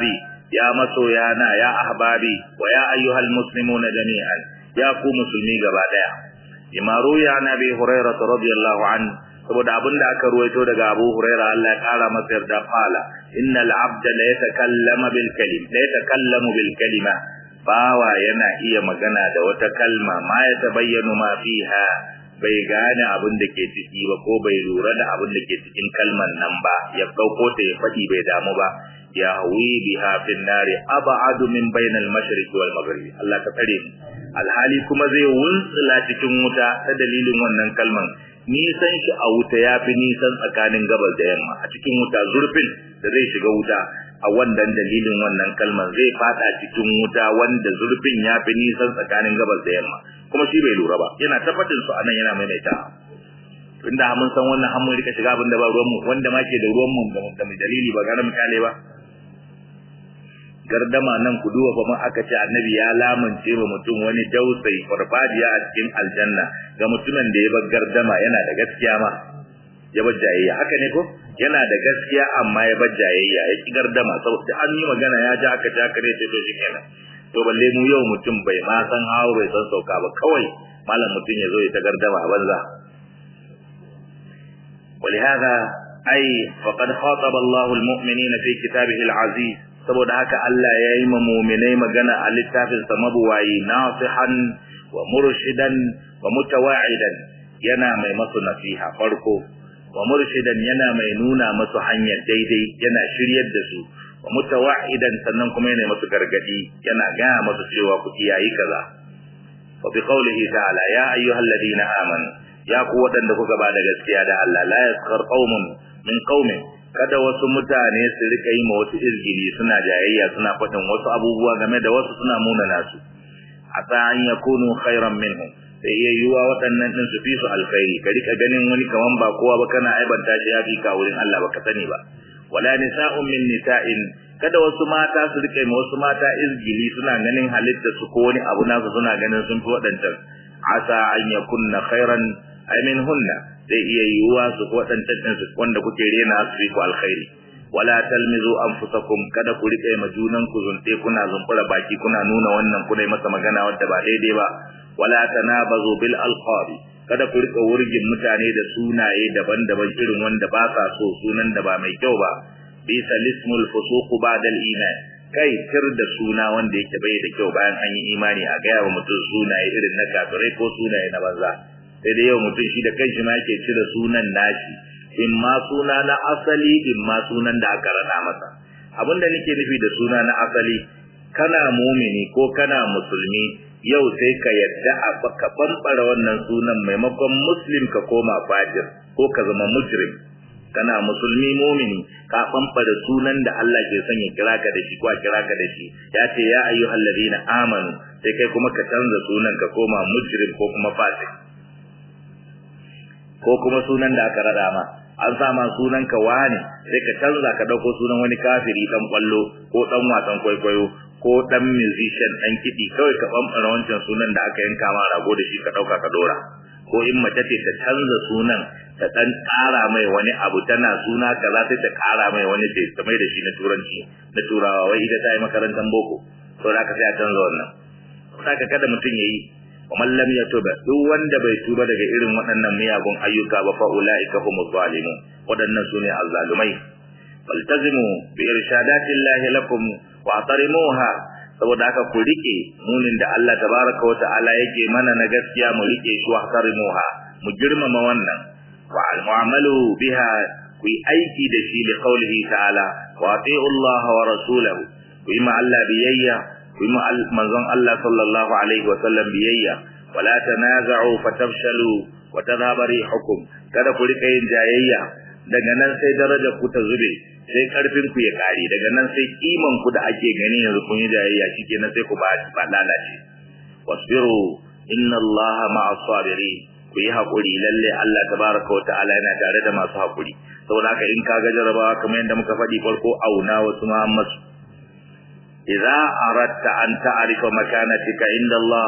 ya masoyana ya ahbabi wa ya ayyuhal muslimuna jami'an ya ku musulmi gaba daya imaru ya nabi hurairah radiyallahu anhu saboda abinda aka ruwaito daga Abu Huraira Allah ya kara masa yarda fala innal abda la yatakallama bil kalim la yatakallamu bil kalima bawa yana iya magana da wata kalma ma ya tabayyanu ma fiha bai gane abin da ke ciki ba ko bai lura da abin da ke cikin kalman nan ba ya dauko ta ya fadi bai damu ba ya hawi biha fin nari ab'adu min bainal mashriq wal maghrib Allah ka tsare mu alhali kuma zai wuntsula cikin wuta ta dalilin wannan kalman nisan shi a wuta ya fi nisan tsakanin gabas da yamma a cikin wuta zurfin da zai shiga wuta a wannan dalilin wannan kalmar zai fada cikin wuta wanda zurfin ya fi nisan tsakanin gabas da yamma kuma shi bai lura ba yana tabbatin su anan yana maimaita tunda mun san wannan hamun rika shiga abin da ba ruwan mu wanda ma ke da ruwan mu da mu dalili ba gane misali ba gardama nan ku duba fa mun aka ce annabi ya lamunce wa mutum wani dausayi farfajiya a cikin aljanna ga mutumin da ya bar gardama yana da gaskiya ma ya bar jayayya haka ne ko yana da gaskiya amma ya bar jayayya ya ki gardama saboda an yi magana ya ji aka ji aka ne to shi kenan to balle mu yau mutum bai ma san hawo bai san sauka ba kawai malam mutum ya zo ya ta gardama a banza ولهذا أي فقد خاطب الله المؤمنين في كتابه العزيز saboda haka Allah ya yi ma muminai magana a littafinsa mabuwayi nasihan wa murshidan wa mutawa'idan yana mai masu nasiha farko wa murshidan yana mai nuna masu hanyar daidai yana shiryar da su wa mutawa'idan sannan kuma yana masu gargadi yana gaya masu cewa ku kiyayi kaza wa bi qawlihi ta'ala ya ayyuhalladhina amanu ya ku waɗanda kuka ba da gaskiya da Allah la yaskhar qaumun min qaumin kada wasu mutane su rika yi ma wasu izgili suna jayayya suna faɗin wasu abubuwa game da wasu suna munana su asa an yakunu khairan minhum sai iya yiwa waɗannan din su fi su alkhairi ka rika ganin wani kaman ba kowa ba kana aibanta shi ya fi ka wurin Allah baka sani ba wala nisa'un min nisa'in kada wasu mata su rika ma wasu mata izgili suna ganin halitta su ko wani abu nasu suna ganin sun fi waɗancan asa an yakunna khairan ay minhunna zai iya yiwuwa su waɗancan ɗin su wanda kuke rena su fi ku alkhairi wala talmizu anfusakum kada ku rike ma junan ku zunte kuna zumbura baki kuna nuna wannan kuna yi masa magana wadda ba daidai ba wala tanabazu bil alqabi kada ku rika wurgin mutane da sunaye daban-daban irin wanda ba sa so sunan da ba mai kyau ba bisa lismul fusuq ba'da iman kai tir da suna wanda yake bai da kyau bayan an yi imani a gaya wa mutum sunaye irin na kafirai ko sunaye na banza sai dai yau mutum shi da kanshi ma yake cire sunan nashi in ma suna na asali in ma sunan da aka rada masa abinda nake nufi da suna na asali kana mumini ko kana musulmi yau sai ka yadda a ka bambara wannan sunan maimakon muslim ka koma fajir ko ka zama mujrim kana musulmi mumini ka bambara sunan da Allah ke son ya kira ka da shi ko a kira ka da shi ya ce ya ayyuhal ladina amanu sai kai kuma ka canza sunan ka koma mujrim ko kuma fasik ko kuma sunan da aka rada ma an sa ma sunan ka wane sai ka canza ka dauko sunan wani kafiri dan kwallo ko dan wasan kwaikwayo ko dan musician dan kidi kawai ka bambara wancan sunan da aka yanka ma rago da shi ka dauka ka dora ko in mace ce ta canza sunan ta dan ƙara mai wani abu tana suna kaza sai ta ƙara mai wani ce ta mai da shi na turanci na turawa wai ita ta yi makarantar boko to da ka sai a canza wannan saka kada mutum yayi ومن لم يتوب duk wanda bai tuba daga irin waɗannan miyagun ayyuka ba fa ulaika humuz zalimun waɗannan sune azzalumai faltazimu bi irshadati llahi lakum wa atarimuha saboda haka ku rike munin da Allah tabaraka wa ta'ala yake mana na gaskiya mu rike shi wa atarimuha mu girmama wannan wa almu'amalu biha ku yi aiki da shi li qawlihi ta'ala wa ati'u Allah wa rasulahu ku yi ma Allah biyayya kuma manzon Allah sallallahu alaihi wasallam biyayya wala tanaza'u fatafshalu wa tadhhabu rihukum kada ku rika yin jayayya daga nan sai darajar ku ta zube sai karfin ku ya kare daga nan sai kiman ku da ake gani yanzu kun yi jayayya shikenan sai ku ba ba lalace wasbiru inna Allaha ma'as sabirin ku yi hakuri lalle Allah tabaraka wa ta'ala yana tare da masu hakuri saboda haka in ka ga jarabawa kamar yadda muka faɗi farko auna wasu Muhammad إذا أردت أن تعرف مكانتك عند الله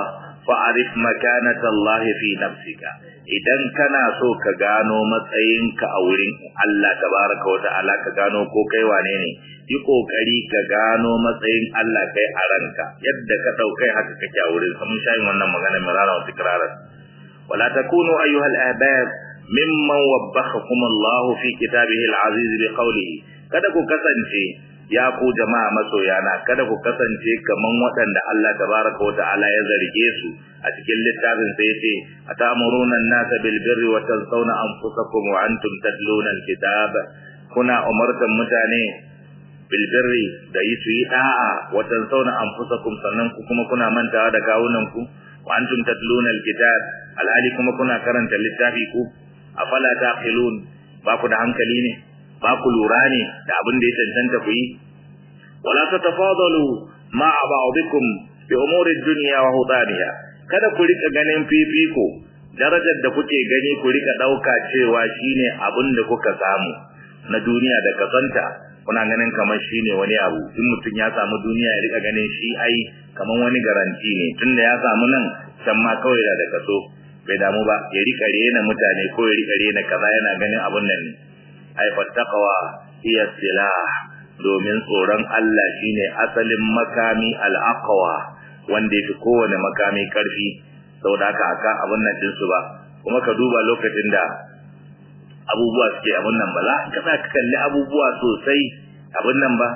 fa'arif makanata Allah fi nafsika idan kana so ka gano matsayinka a wurin Allah tabaraka wa ta'ala ka gano ko kai wane ne yi kokari ka gano matsayin Allah kai a ranka yadda ka daukai haka kake a wurin mun shayin wannan magana mirara wa tikrarar wala takunu ayyuhal ahbab mimman wabbakhakum Allah fi kitabihi al-aziz bi qawlihi kada ku kasance ya ku jama'a masoyana kada ku kasance kaman waɗanda Allah tabaraka wa ta'ala ya zarge su a cikin littafin sai yace atamuruna an-nasa bil birri wa tansawna anfusakum wa antum tatluna al-kitab kuna umartan mutane bil birri da yi su yi da'a wa tansawna anfusakum sannan ku kuma kuna mantawa da kawunan ku wa antum tatluna al-kitab alhali kuma kuna karanta littafi ku afala taqilun ba ku da hankali ne ba ku lura ne da abin da ya cancanta ku yi wala tatafadalu ma ba'dikum bi umuri dunya wa hudaniha kada ku rika ganin fifiko darajar da kuke gani ku rika dauka cewa shine abin da kuka samu na duniya da kasanta kuna ganin kamar shine wani abu in mutum ya samu duniya ya rika ganin shi ai kamar wani garanti ne tunda ya samu nan can ma kawai da kaso bai damu ba ya rika rena mutane ko ya rika rena kaza yana ganin abun nan ne ai fattaqwa hiya silah domin tsoron Allah shine asalin makami al-aqwa wanda yafi kowane makami karfi saboda haka aka abun nan din su ba kuma ka duba lokacin da abubuwa suke abun nan ba za ka ka kalli abubuwa sosai abun nan ba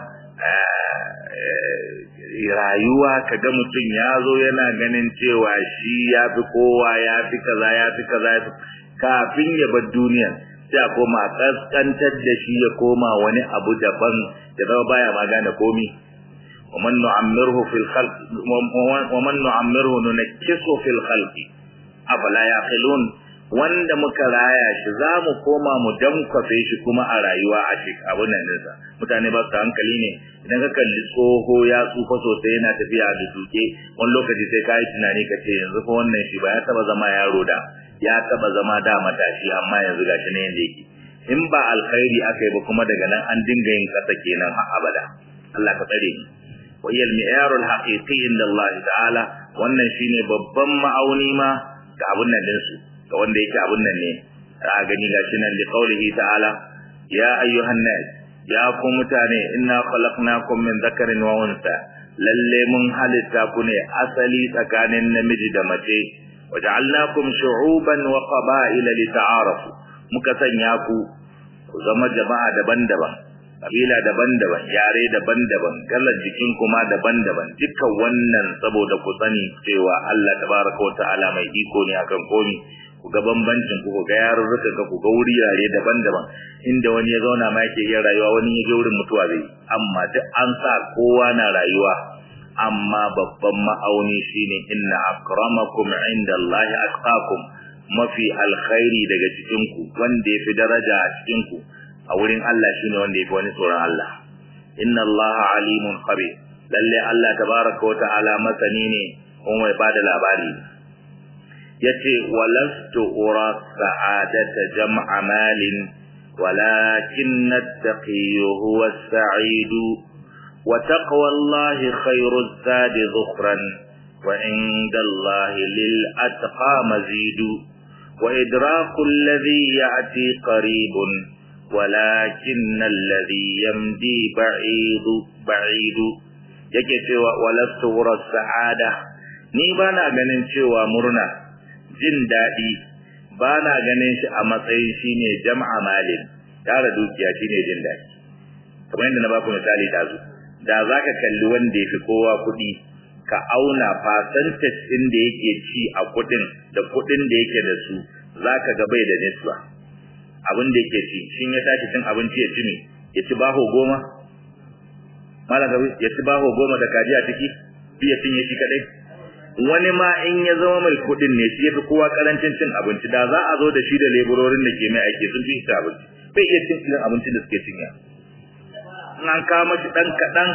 rayuwa kaga mutum ya zo yana ganin cewa shi ya fi kowa ya fi kaza ya fi kaza kafin ya bar duniya sai a koma kaskantar da shi ya koma wani abu daban ya zama baya ma gane komi ومن نعمره في الخلق ومن نعمره ننكسه في الخلق أفلا يعقلون wanda muka raya shi za mu koma mu dankwafe shi kuma a rayuwa a shi abin nan nisa mutane ba su hankali ne idan ka kalli tsoho ya tsufa sosai yana tafiya da duke wani lokaci sai ka yi tunani ka ce yanzu fa wannan shi ba ya taba zama yaro da ya taba zama da matashi amma yanzu gashi ne yanda yake in ba alkhairi aka yi ba kuma daga nan an dinga yin kasa kenan har abada Allah ka tsare ni wa hiya al-mi'arul haqiqi inda Allah ta'ala wannan shine babban ma'auni ma ga abun nan din su ga wanda yake abun nan ne a gani gashi nan li qaulihi ta'ala ya ayyuhan nas ya ku mutane inna khalaqnakum min dhakarin wa unsa lalle mun halitta ku ne asali tsakanin namiji da mace waja'alnakum shu'uban wa qaba'ila lita'arafu muka sanya ku ku zama jama'a daban-daban kabila daban-daban yare daban-daban kalar jikin kuma daban-daban dukkan wannan saboda ku sani cewa Allah tabaraka wa ta'ala mai iko ne akan komi ku ga bambancin ku ga yarurruka ka ku ga wuri yare daban-daban inda wani ya zauna ma yake iya rayuwa wani ya je wurin mutuwa zai amma duk an sa kowa na rayuwa amma babban ma'auni shine inna akramakum indallahi atqakum mafi alkhairi daga cikin ku wanda yafi daraja a cikin ku a wurin Allah shine wanda yafi wani tsoron Allah inna Allah alimun khabir lalle Allah tabaraka wa ta'ala masani ne kuma mai bada labari yace walastu ura sa'adata jam'a malin walakin at-taqiyyu huwa as-sa'idu وتقوى الله خير الزاد ذخرا وعند الله للأتقى مزيد وإدراك الذي يأتي قريب ولكن الذي يمدي بعيد بعيد yake cewa walastu wurar sa'ada ni ba na ganin cewa murna jin daɗi ba na ganin shi a matsayin shine jam'a malin tara dukiya shine jin daɗi kamar yadda na baku misali dazu da za ka kalli wanda ya fi kowa kuɗi ka auna percentage ɗin da yake ci a kuɗin da kuɗin da yake da su za ka ga bai da nisba abin da yake ci shin ya tashi cin abinci ya ci me ya ci baho goma malam gabi ya ci baho goma da kaji a ciki bi ya cinye shi kadai wani ma in ya zama mai kuɗin ne shi ya fi kowa karancin cin abinci da za a zo da shi da leburorin da ke mai aiki sun fi shi abinci bai iya cin irin abincin da suke cinya in an kawo mashi ɗan kaɗan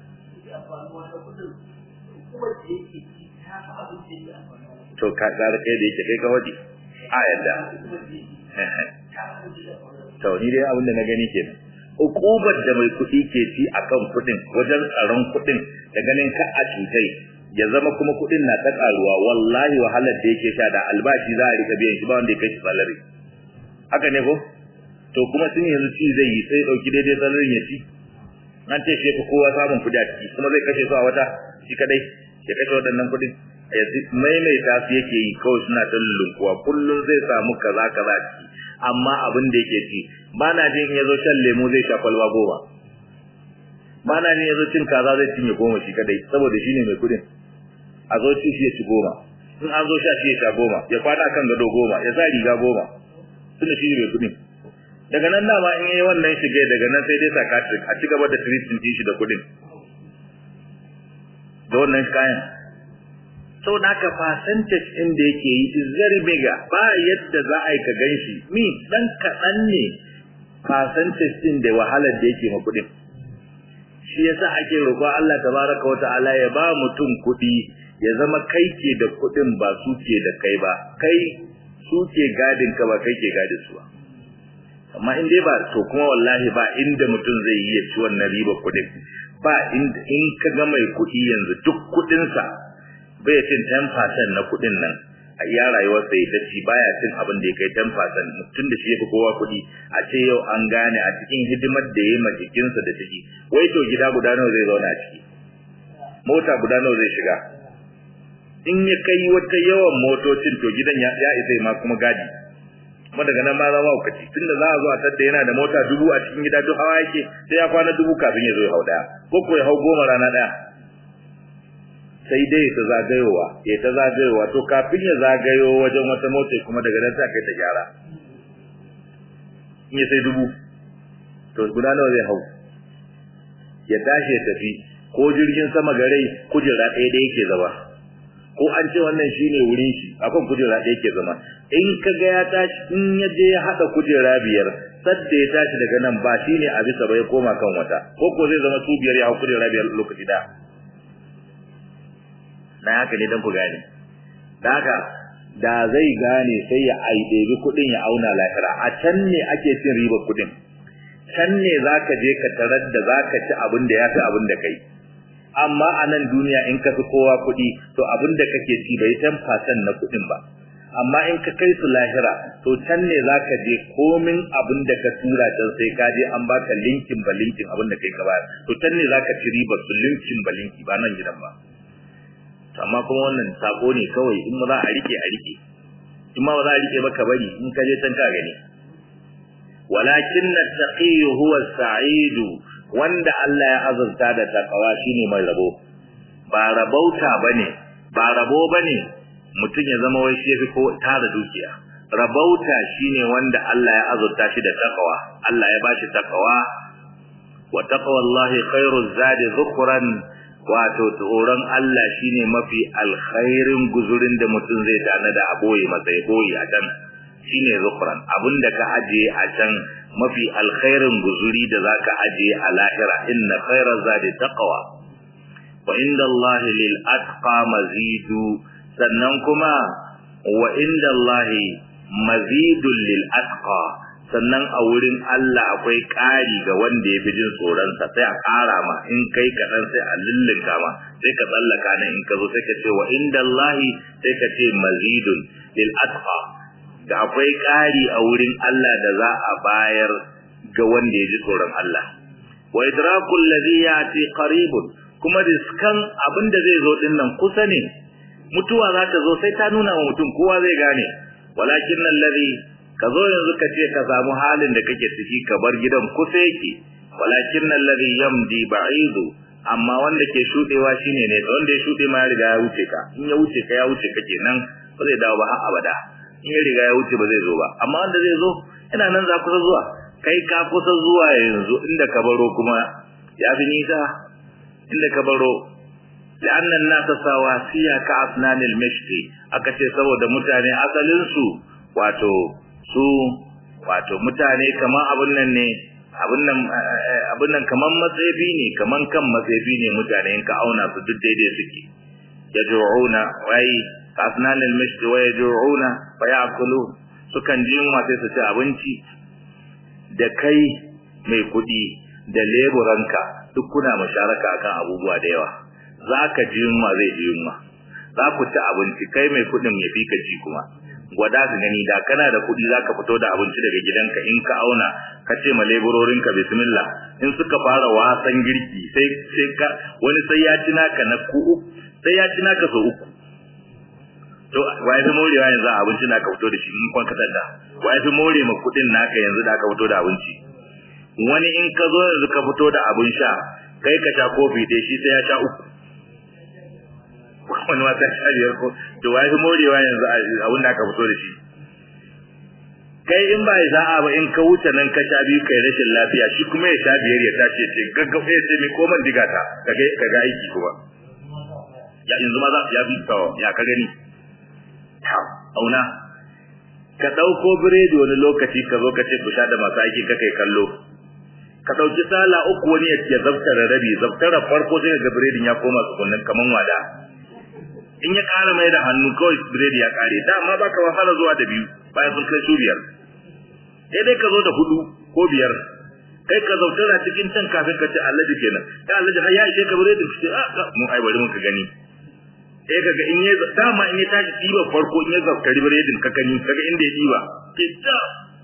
to ka gara kai da yake kai ka waje a yadda to ni dai abin da na gani kenan ukubar da mai kuɗi ke ci akan kuɗin wajen tsaron kuɗin da ganin ka a cutai ya zama kuma kuɗin na ta ƙaruwa wallahi wahalar da yake sha da albashi za a rika biyan shi ba wanda ya kai shi salari haka ne ko to kuma sun yanzu ci zai yi sai ɗauki daidai salarin ya ci an ce shi kowa samun kuɗi a ciki kuma zai kashe su a wata shi kadai ya kashe waɗannan kuɗin yanzu maimaita su yake yi kawai suna ta lulunkuwa kullum zai samu kaza kaza ciki amma abin da yake ci ba na jin ya zo shan lemu zai sha kwalba goma ba na jin ya zo cin kaza zai cinye goma shi kadai saboda shi ne mai kuɗin a zo ci shi ya ci goma in an zo sha shi ya sha goma ya kwana kan gado goma ya sa riga goma tunda shi ne mai kuɗin daga nan dama in yi wannan shige daga nan sai dai psychiatric a ci gaba da treatment shi da kuɗin da wannan kayan sau da aka percentage ɗin da yake yi is very bigger ba yadda za a yi ka gan shi mi ɗan kaɗan ne percentage ɗin da wahalar da yake ma kuɗin shi yasa ake roƙo Allah tabaraka wa ta'ala ya ba mutum kuɗi ya zama kai ke da kuɗin ba su ke da kai ba kai su ke gadin ka ba kai ke gadin su ba amma in dai ba to kuma wallahi ba inda mutum zai yi ya ci wannan riba kuɗin ba inda in ka ga mai kuɗi yanzu duk kuɗinsa bai cin 10% na kuɗin nan a iya rayuwar sai ta ci baya cin abin da ya kai 10% mutum da shi ya fi kowa kuɗi a ce yau an gane a cikin hidimar da ya yi ma jikinsa da ciki wai to gida guda nawa zai zauna a ciki mota guda nawa zai shiga in ya kai wata yawan motocin to gidan ya isa ma kuma gadi kuma daga nan ma zama hukaci tunda za a zo a tadda yana da mota dubu a cikin gida duk hawa yake sai ya kwana dubu kafin ya zo ya hau daya ko ko ya hau goma rana daya sai dai ta zagayowa ya ta zagayowa to kafin ya zagayo wajen wata mota kuma daga nan sai kai ta gyara in ya sai dubu to guda nawa zai hau ya tashi ya tafi ko jirgin sama garai kujera ɗaya da yake zama ko an ce wannan shine wurin shi akan kujera ɗaya yake zama in ka ga ya tashi in ya je ya haɗa kujera biyar sadda ya tashi daga nan ba shine a bisa ba ya koma kan wata ko ko zai zama su biyar ya hau kujera biyar lokaci ɗaya na haka ne don ku gane da haka da zai gane sai ya aidebi kuɗin ya auna lahira a can ne ake cin ribar kuɗin can ne za ka je ka tarar da za ka ci abin da ya fi abin da kai amma a nan duniya in ka fi kowa kuɗi to abin da kake ci bai ten percent na kuɗin ba amma in ka kai su lahira to can ne za ka je komin abin da ka tura can sai ka je an baka linkin ba linkin abin da kai ka bayar to can ne za ka ci ribar su linkin ba linki ba nan gidan ba amma kuma wannan sako ne kawai in za a rike a rike in ma ba za a rike ba ka bari in ka je can ka gani walakin at-taqi huwa as-sa'id wanda Allah ya azurta da takawa shine mai rabo ba rabauta bane ba rabo bane mutum ya zama wai shi ko tara dukiya rabauta shine wanda Allah ya azurta shi da takawa Allah ya bashi takawa wa taqwallahi khairu zadi dhukran wato tsoron Allah shine mafi alkhairin guzurin da mutum zai tana da aboye masa ya boye a can shine zukran abinda ka ajiye a can mafi alkhairin guzuri da zaka ajiye a lahira inna khaira zadi taqwa wa inda Allah lil atqa mazidu sannan kuma wa inda Allah mazidun lil atqa sannan a wurin Allah akwai ƙari ga wanda ya fi jin tsoronsa sai a ƙara ma in kai kaɗan sai a lullunka ma sai ka tsallaka nan in ka zo sai ka ce wa inda Allahi sai ka ce mazidun lil atqa da akwai ƙari a wurin Allah da za a bayar ga wanda ya ji tsoron Allah wa idrakul ladhi yati qaribun kuma riskan abin da zai zo din nan kusa ne mutuwa za ta zo sai ta nuna wa mutum kowa zai gane walakin alladhi ka zo yanzu ka ce ka samu halin da kake ciki ka bar gidan kusa yake walakin alladhi yamdi ba'idu amma wanda ke shudewa shine ne wanda ya shude ma ya riga ya wuce ka in ya wuce ka ya wuce ka kenan ba zai dawo ba har abada in ya riga ya wuce ba zai zo ba amma wanda zai zo ina nan za kusa zuwa kai ka kusa zuwa yanzu inda ka baro kuma ya fi nisa inda ka baro لأن الناس سواسية كأسنان المشط aka ce saboda mutane asalin su wato su wato mutane kaman abun nan ne abun nan abun nan kaman matsefi ne kaman kan matsefi ne mutane in ka auna su duk daidai suke yaj'una wai asnan al-mishd wa yaj'una fa ya'kulu sukan ji yunwa sai su ci abinci da kai mai kudi da leburanka duk kuna musharaka akan abubuwa da yawa za ka ji yunwa zai ji yunwa za ku ci abinci kai mai kuɗin ya fi ka ci kuma gwada su gani da kana da kuɗi za ka fito da abinci daga gidanka in ka auna ka ce ma leburorinka bismillah in suka fara wasan girki sai sai ka wani sai ya ci naka na ku sai ya ci naka so uku to wa ya fi morewa yanzu a abinci da aka fito da shi in kwan kasar da wa ya fi more ma kuɗin naka yanzu da aka fito da abinci wani in ka zo yanzu ka fito da abin sha kai ka sha kofi ɗaya shi sai ya sha uku wani ma sai sha biyar ko to wa ya fi morewa yanzu abin da aka fito da shi kai in ba ya za'a ba in ka wuce nan ka sha biyu kai rashin lafiya shi kuma ya sha biyar ya tashi ce gaggafa ya ce mai koman diga ta ka ga aiki kuma ya yanzu ma za ya bi ya ka gani auna ka ɗauko biredi wani lokaci ka zo ka ce ku sha da masu aiki ka kai kallo ka ɗauki sala uku wani ya zaftara rabi zaftara farko sai ga biredin ya koma tsukunnin kaman wada in ya ƙara mai da hannu kawai biredi ya ƙare dama ba ka wahala zuwa da biyu bayan sun kai su biyar sai dai ka zo da hudu ko biyar kai ka zautara cikin can kafin ka ce allaji kenan ta allaji har ya ishe ka biredin ce a mu ai bari muka gani sai kaga in ya dama in ya tashi diba farko in ya zaftari biredin ka gani kaga inda ya diba ke ta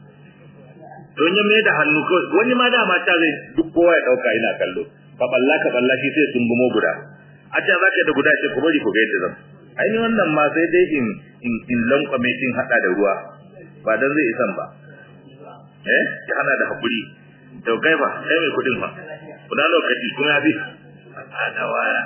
don ya mai da hannu kawai wani ma dama ta zai duk kowa ya dauka ina kallo ka balla ka balla shi sai sun gumo guda a ce za ka da guda ce ku bari ku ga yadda zan ai ni wannan ma sai dai in in in lankwame shin hada da ruwa ba dan zai isan ba eh ya hana da hakuri to kai ba kai mai kudin fa kuna lokaci kuma ya bi a waya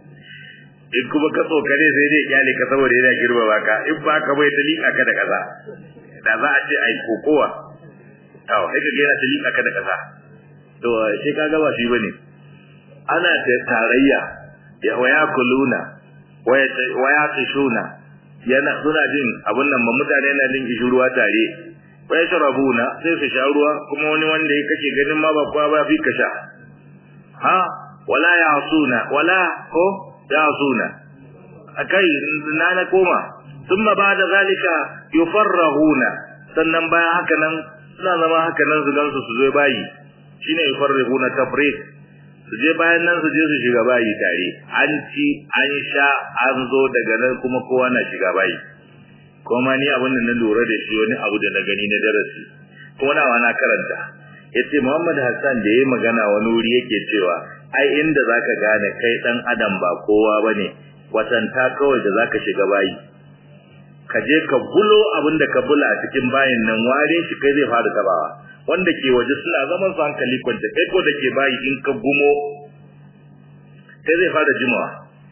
in kuma ka tsokare sai dai kyale ka saboda yana girma baka in ba ka bai ta liƙa ka da kaza da za a ce ai kokowa to sai ka ga yana ta liƙa ka da kaza to sai ka ga ba shi bane ana ta tarayya ya waya kuluna waya tishuna yana suna jin abun nan ba mutane na jin ruwa tare waya sharabuna sai su sha ruwa kuma wani wanda ya kake ganin ma ba kwa ba fi ka sha ha wala ya'suna wala ko ya'suna akai na na koma thumma ba'da zalika yufarrahuna sannan bayan haka nan suna zama haka nan su gansu su zo bayi shine yufarrihuna tafriq su je bayan nan su je su shiga bayi tare an ci an sha an zo daga nan kuma kowa na shiga bayi kuma ni abin da na lura da shi wani abu da na gani na darasi kuma na na karanta yace Muhammad Hassan da yayi magana wani wuri yake cewa ai inda zaka gane kai dan adam ba kowa bane watanta kawai da zaka shiga bayi ka je ka bulo abin da ka bula a cikin bayin nan ware shi kai zai fara tabawa wanda ke waje suna zaman su hankali kwanta kai ko da ke bayi in ka gumo kai zai fara jimawa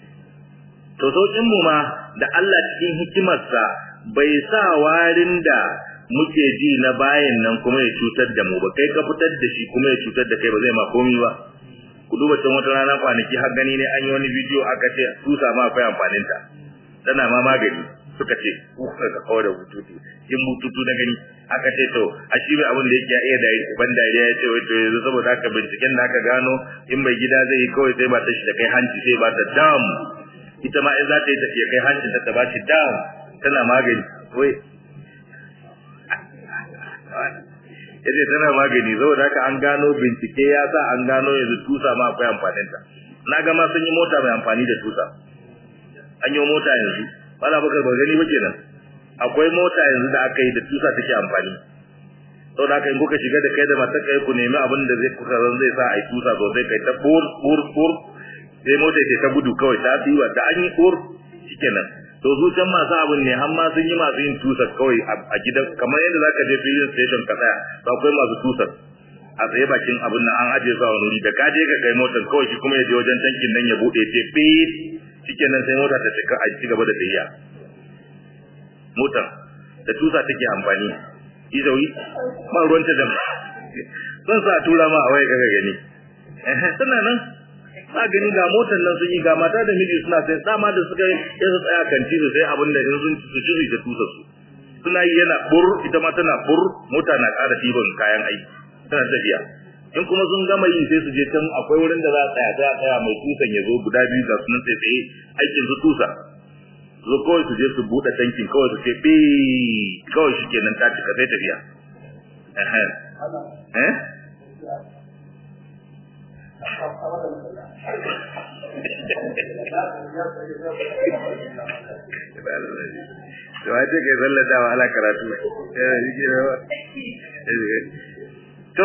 to sauƙin mu ma da Allah cikin hikimarsa bai sa warin da muke ji na bayan nan kuma ya cutar da mu ba kai ka fitar da shi kuma ya cutar da kai ba zai ma komi ba ku duba can wata rana kwanaki har gani ne an yi wani bidiyo aka ce tusa ma akwai amfanin ta tana ma magani suka ce kuka ka kawo da bututu in bututu na gani aka ce to a shi mai abin da yake iya da ban dariya ya ce wai to yanzu saboda haka binciken da aka gano in bai gida zai yi kawai sai ba ta shi da kai hanci sai ba ta dam ita ma in za ta yi tafiya kai hancin ta ta ba shi dam tana magani wai yace tana magani saboda haka an gano bincike ya sa an gano yanzu tusa ma akwai amfanin ta na ga ma sun yi mota mai amfani da tusa an yi mota yanzu wala bakar ba gani ba kenan akwai mota yanzu da aka yi da tusa take amfani saboda haka in kuka shiga da kai da matar kai ku nemi abin da zai kuka zan zai sa a yi tusa sosai kai ta bur bur bur sai mota ce ta gudu kawai ta fi da an yi bur shikenan to su can masu abin ne har ma sun yi masu yin tusar kawai a gidan kamar yadda zaka je filin station ka tsaya to akwai masu tusar a tsaye bakin abin nan an ajiye su a wani wuri da ka je ka kai motar kawai shi kuma ya je wajen tankin nan ya bude ce fit shikenan sai mota ta cika a ci gaba da tafiya motar da tusa take amfani izawi ba ruwan ta da zan sa tura ma a waye kaga gani eh tana nan ba gani ga motar nan sun yi ga mata da miji suna sai dama da suka yi sai su tsaya kan su sai abin da in sun ci su ci da tusa su suna yi yana bur ita ma tana bur mota na ƙara ɗiban kayan aiki tana tafiya in kuma sun gama yi sai su je can akwai wurin da za a tsaya za a tsaya mai tusan ya zo guda biyu ga sunan sai tsaye aikin su tusa zo kawai su je su buɗe tankin kawai su ce bi kawai shi kenan ta cika sai tafiya eh to wace kai sallata wa ala karatu to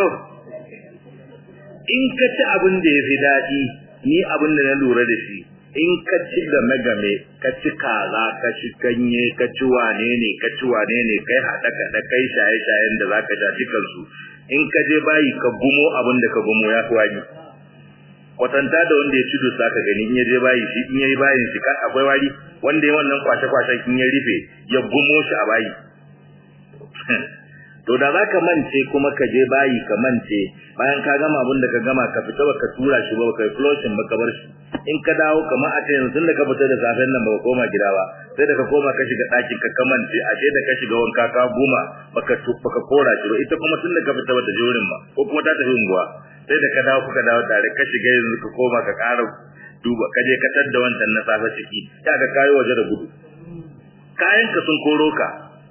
in ka ci abin da ya fi daɗi ni abin da na lura da shi in ka ci game game ka ci kaza ka ci ganye ka ci wane ne ka ci wane ne kai haɗa kaɗa kai shaye shayen da za ka sha dukansu in ka je bayi ka gumo abin da ka gumo ya fi wani kwatanta da wanda ya ci dusa ka gani in ya je bayi shi in ya yi bayin shi akwai wari wanda ya wannan kwashe kwashen in ya rufe ya gumo shi a bayi to da za ka mance kuma ka je bayi ka mance bayan ka gama abin da ka gama ka fita baka tura shi ba kai flushing ba ka bar shi in ka dawo kamar a ce yanzu da ka fita da safen nan baka koma gida ba sai da ka koma ka shiga ɗakin ka kamance ashe da ka shiga wanka ka goma baka baka kora shi ba ita kuma tun da ka fita bata je wurin ba ko kuma ta tafi unguwa sai da ka dawo kuka dawo tare ka shiga yanzu ka koma ka ƙara duba ka je ka tadda wancan na safe ciki ya ka kayo waje da gudu kayan ka sun koro ka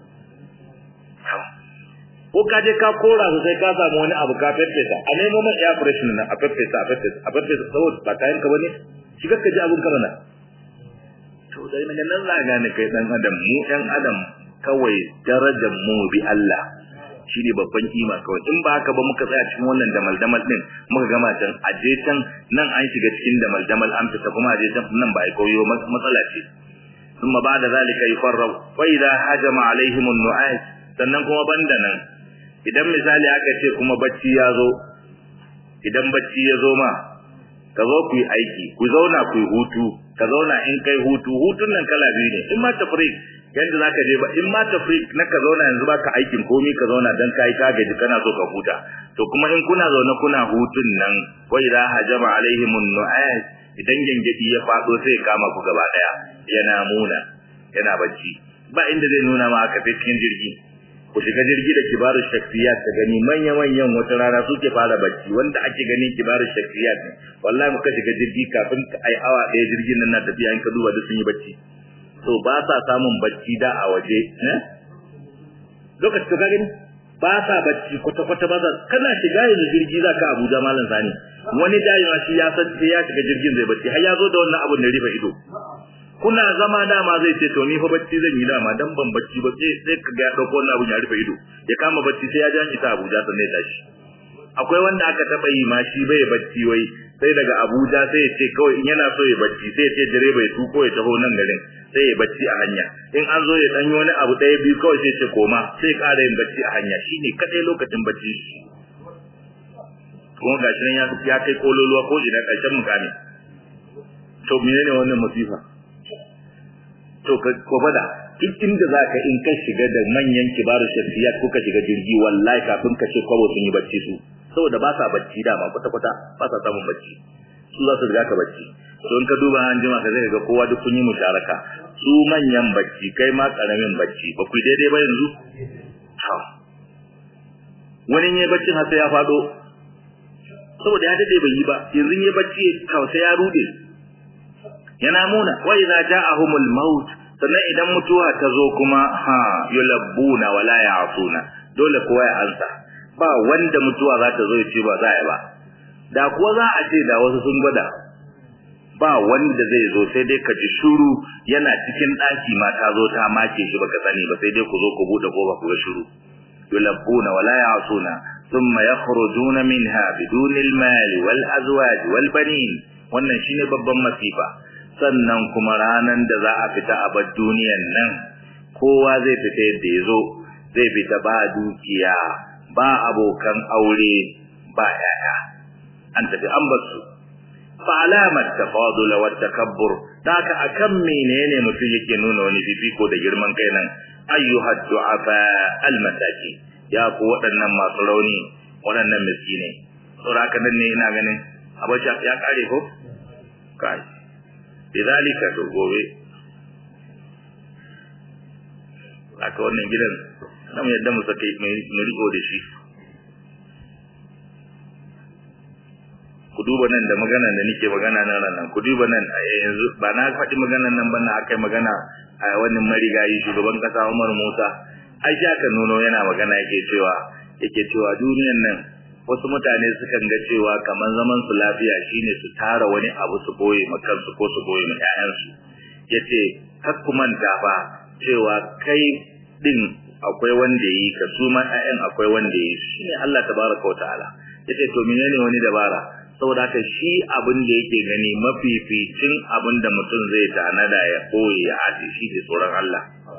ko ka je ka kora su sai ka samu wani abu ka feffesa a nemo man air freshener na a feffesa a feffesa a feffesa saboda ba kayan ka bane shigar ka ji abun ka mana to dai nan nan za gane kai dan adam mu dan adam kawai darajar mu bi Allah shine babban kima kawai in ba haka ba muka tsaya cikin wannan damal damal din muka gama can aje can nan an shiga cikin damal damal an fita kuma aje can nan ba ai koyo matsala ce ثم بعد ذلك يفرغ فإذا هجم عليهم النعاس sannan kuma banda nan idan misali aka ce kuma bacci ya zo idan bacci ya zo ma ka zo ku yi aiki ku zauna ku yi hutu ka zauna in kai hutu hutun nan kala biyu ne in ma tafrik yanda zaka je ba in ma tafrik na ka zauna yanzu baka aikin komai ka zauna dan kai ka gaji kana so ka huta to kuma in kuna zaune kuna hutun nan wa idha hajama alaihimun nu'as idan gengedi ya fado sai kama ku gaba daya yana muna yana bacci ba inda zai nuna ma aka cikin jirgi ku shiga jirgi da kibaru shakfiyat ta gani manya manyan wata rana suke fara bacci wanda ake gani kibaru shakfiyat ne wallahi muka shiga jirgi kafin ai awa daya jirgin nan na tafiya in ka duba duk sun yi bacci to ba sa samun bacci da a waje eh lokaci to ka gani ba sa bacci kwata kwata ba sa kana shiga yanzu jirgi za ka Abuja malam Sani wani jayi ma shi ya san sai ya shiga jirgin zai bacci har ya zo da wannan abun da rufe ido kuna zama dama zai ce to ni fa bacci zan yi dama dan ban bacci ba sai sai ka ga dauko wannan abun ya rufe ido ya kama bacci sai ya ja ita Abuja sannan ya tashi akwai wanda aka taba yi ma shi bai bacci wai sai daga Abuja sai ya ce kawai in yana so ya bacci sai ya ce direba ya tuko ya taho nan garin sai ya bacci a hanya in an zo ya dan wani abu ɗaya biyu kawai sai ya ce koma sai ya ƙara yin bacci a hanya shine kadai lokacin bacci kuma gashi nan ya kai kololuwa ko ina ƙarshen mukami to menene wannan musifa to ko fada duk inda zaka in ka shiga da manyan kibaru shafiyat kuka shiga jirgi wallahi kafin ka ce kwabo sun yi bacci su saboda ba sa bacci dama kwata kwata ba sa samun bacci su za su riga ka bacci to in ka duba an jima ka zai ga kowa duk kun yi musharaka su manyan bacci kai ma karamin bacci ba ku daidai ba yanzu ha wani ne baccin har sai ya fado saboda ya dade bai yi ba yanzu ne bacci kawai ya rude yana muna wa idza ja'ahumul maut sannan idan mutuwa ta zo kuma ha yulabbuna wala ya'suna dole kowa ya ansa ba wanda mutuwa za ta zo ya ce ba za ya ba da kuwa za a ce da wasu sun gwada ba wanda zai zo sai dai ka ji shuru yana cikin ɗaki ma ta zo ta make shi baka sani ba sai dai ku zo ku buɗe kofa ku ga shuru yulabbuna wala ya'suna thumma yakhrujuna minha biduni al-mal wal azwaj wal banin wannan shine babban masifa sannan kuma ranan da za a fita a bar duniyan nan kowa zai fita yadda ya zo zai fita ba dukiya ba abokan aure ba yaya an tafi an basu fa alamat tafadul wa takabbur daka akan menene mutum yake nuna wani fifiko da girman kai nan ayyuha du'afa almasaki ya ku waɗannan masu rauni waɗannan miskine saboda haka nan ne ina ganin abacha ya kare ko kai lidhalika to gobe aka wannan gidan nan yadda mu sake mu riko da shi ku duba nan da magana da nake magana nan nan ku duba nan a yanzu ba na faɗi maganan nan ba na akai magana a wannan marigayi shugaban kasa Umar Musa ai shi aka nuno yana magana yake cewa yake cewa duniyan nan wasu mutane sukan ga cewa kamar zaman su lafiya shine su tara wani abu su boye ma kansu ko su boye ma ƴaƴansu yace kar ku manta fa cewa kai din akwai wanda yi ka su ma ƴaƴan akwai wanda yi shine Allah tabaraka wa ta'ala yace to menene wani dabara saboda haka shi abin da yake gani mafificin abin da mutum zai tanada ya koyi ya aje shi ne tsoron Allah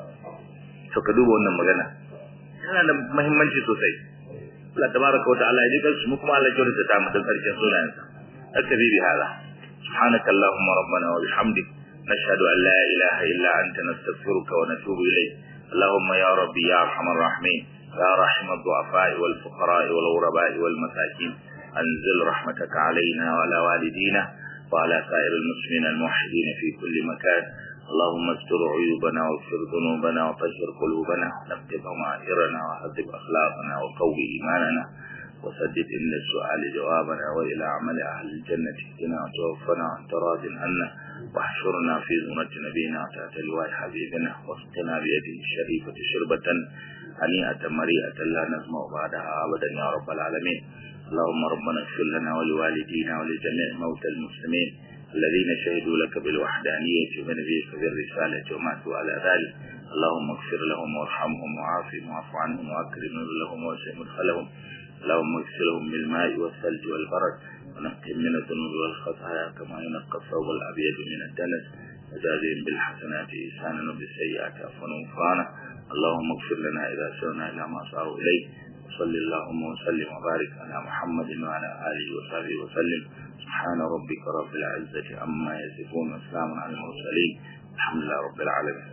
to ka duba wannan magana yana da muhimmanci sosai Allah tabaraka wa ta'ala ya ji kansu mu kuma Allah ya kyautata ta mu da karshen sunayensa aktabi bi hada subhanaka allahumma rabbana wa bihamdik nashhadu an la ilaha illa anta nastaghfiruka wa natubu ilayk اللهم يا ربي يا ارحم الراحمين يا رحم الضعفاء والفقراء والغرباء والمساكين أنزل رحمتك علينا وعلى والدينا وعلى سائر المسلمين الموحدين في كل مكان اللهم استر عيوبنا واغفر ذنوبنا وطهر قلوبنا ونقض ضمائرنا وهذب أخلاقنا وقوي إيماننا وسدد إن السؤال جوابنا وإلى عمل أهل الجنة اهدنا وتوفنا وأنت راض عنا واحشرنا في زمرة نبينا وتحت لواء حبيبنا واسقنا بيده الشريفة شربة هنيئة مريئة لا نزمع بعدها أبدا يا رب العالمين اللهم ربنا اغفر لنا ولوالدينا ولجميع موتى المسلمين الذين شهدوا لك بالوحدانية ونبيك بالرسالة وماتوا على ذلك اللهم اغفر لهم وارحمهم وعافهم واعف عنهم واكرم لهم واسع مدخلهم اللهم اغسلهم بالماء والثلج والبرد ونقهم من الذنوب والخطايا كما ينقى الثوب الابيض من الدنس وجازهم بالحسنات إحسانا وبالسيئات عفوا وغفرانا اللهم اغفر لنا إذا سرنا إلى ما صاروا إليه وصل اللهم وسلم وبارك على محمد وعلى آله وصحبه وسلم سبحان ربك رب العزة عما يصفون وسلام على المرسلين الحمد لله رب العالمين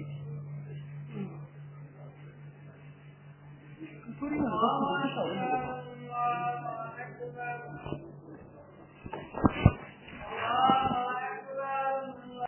Putting on the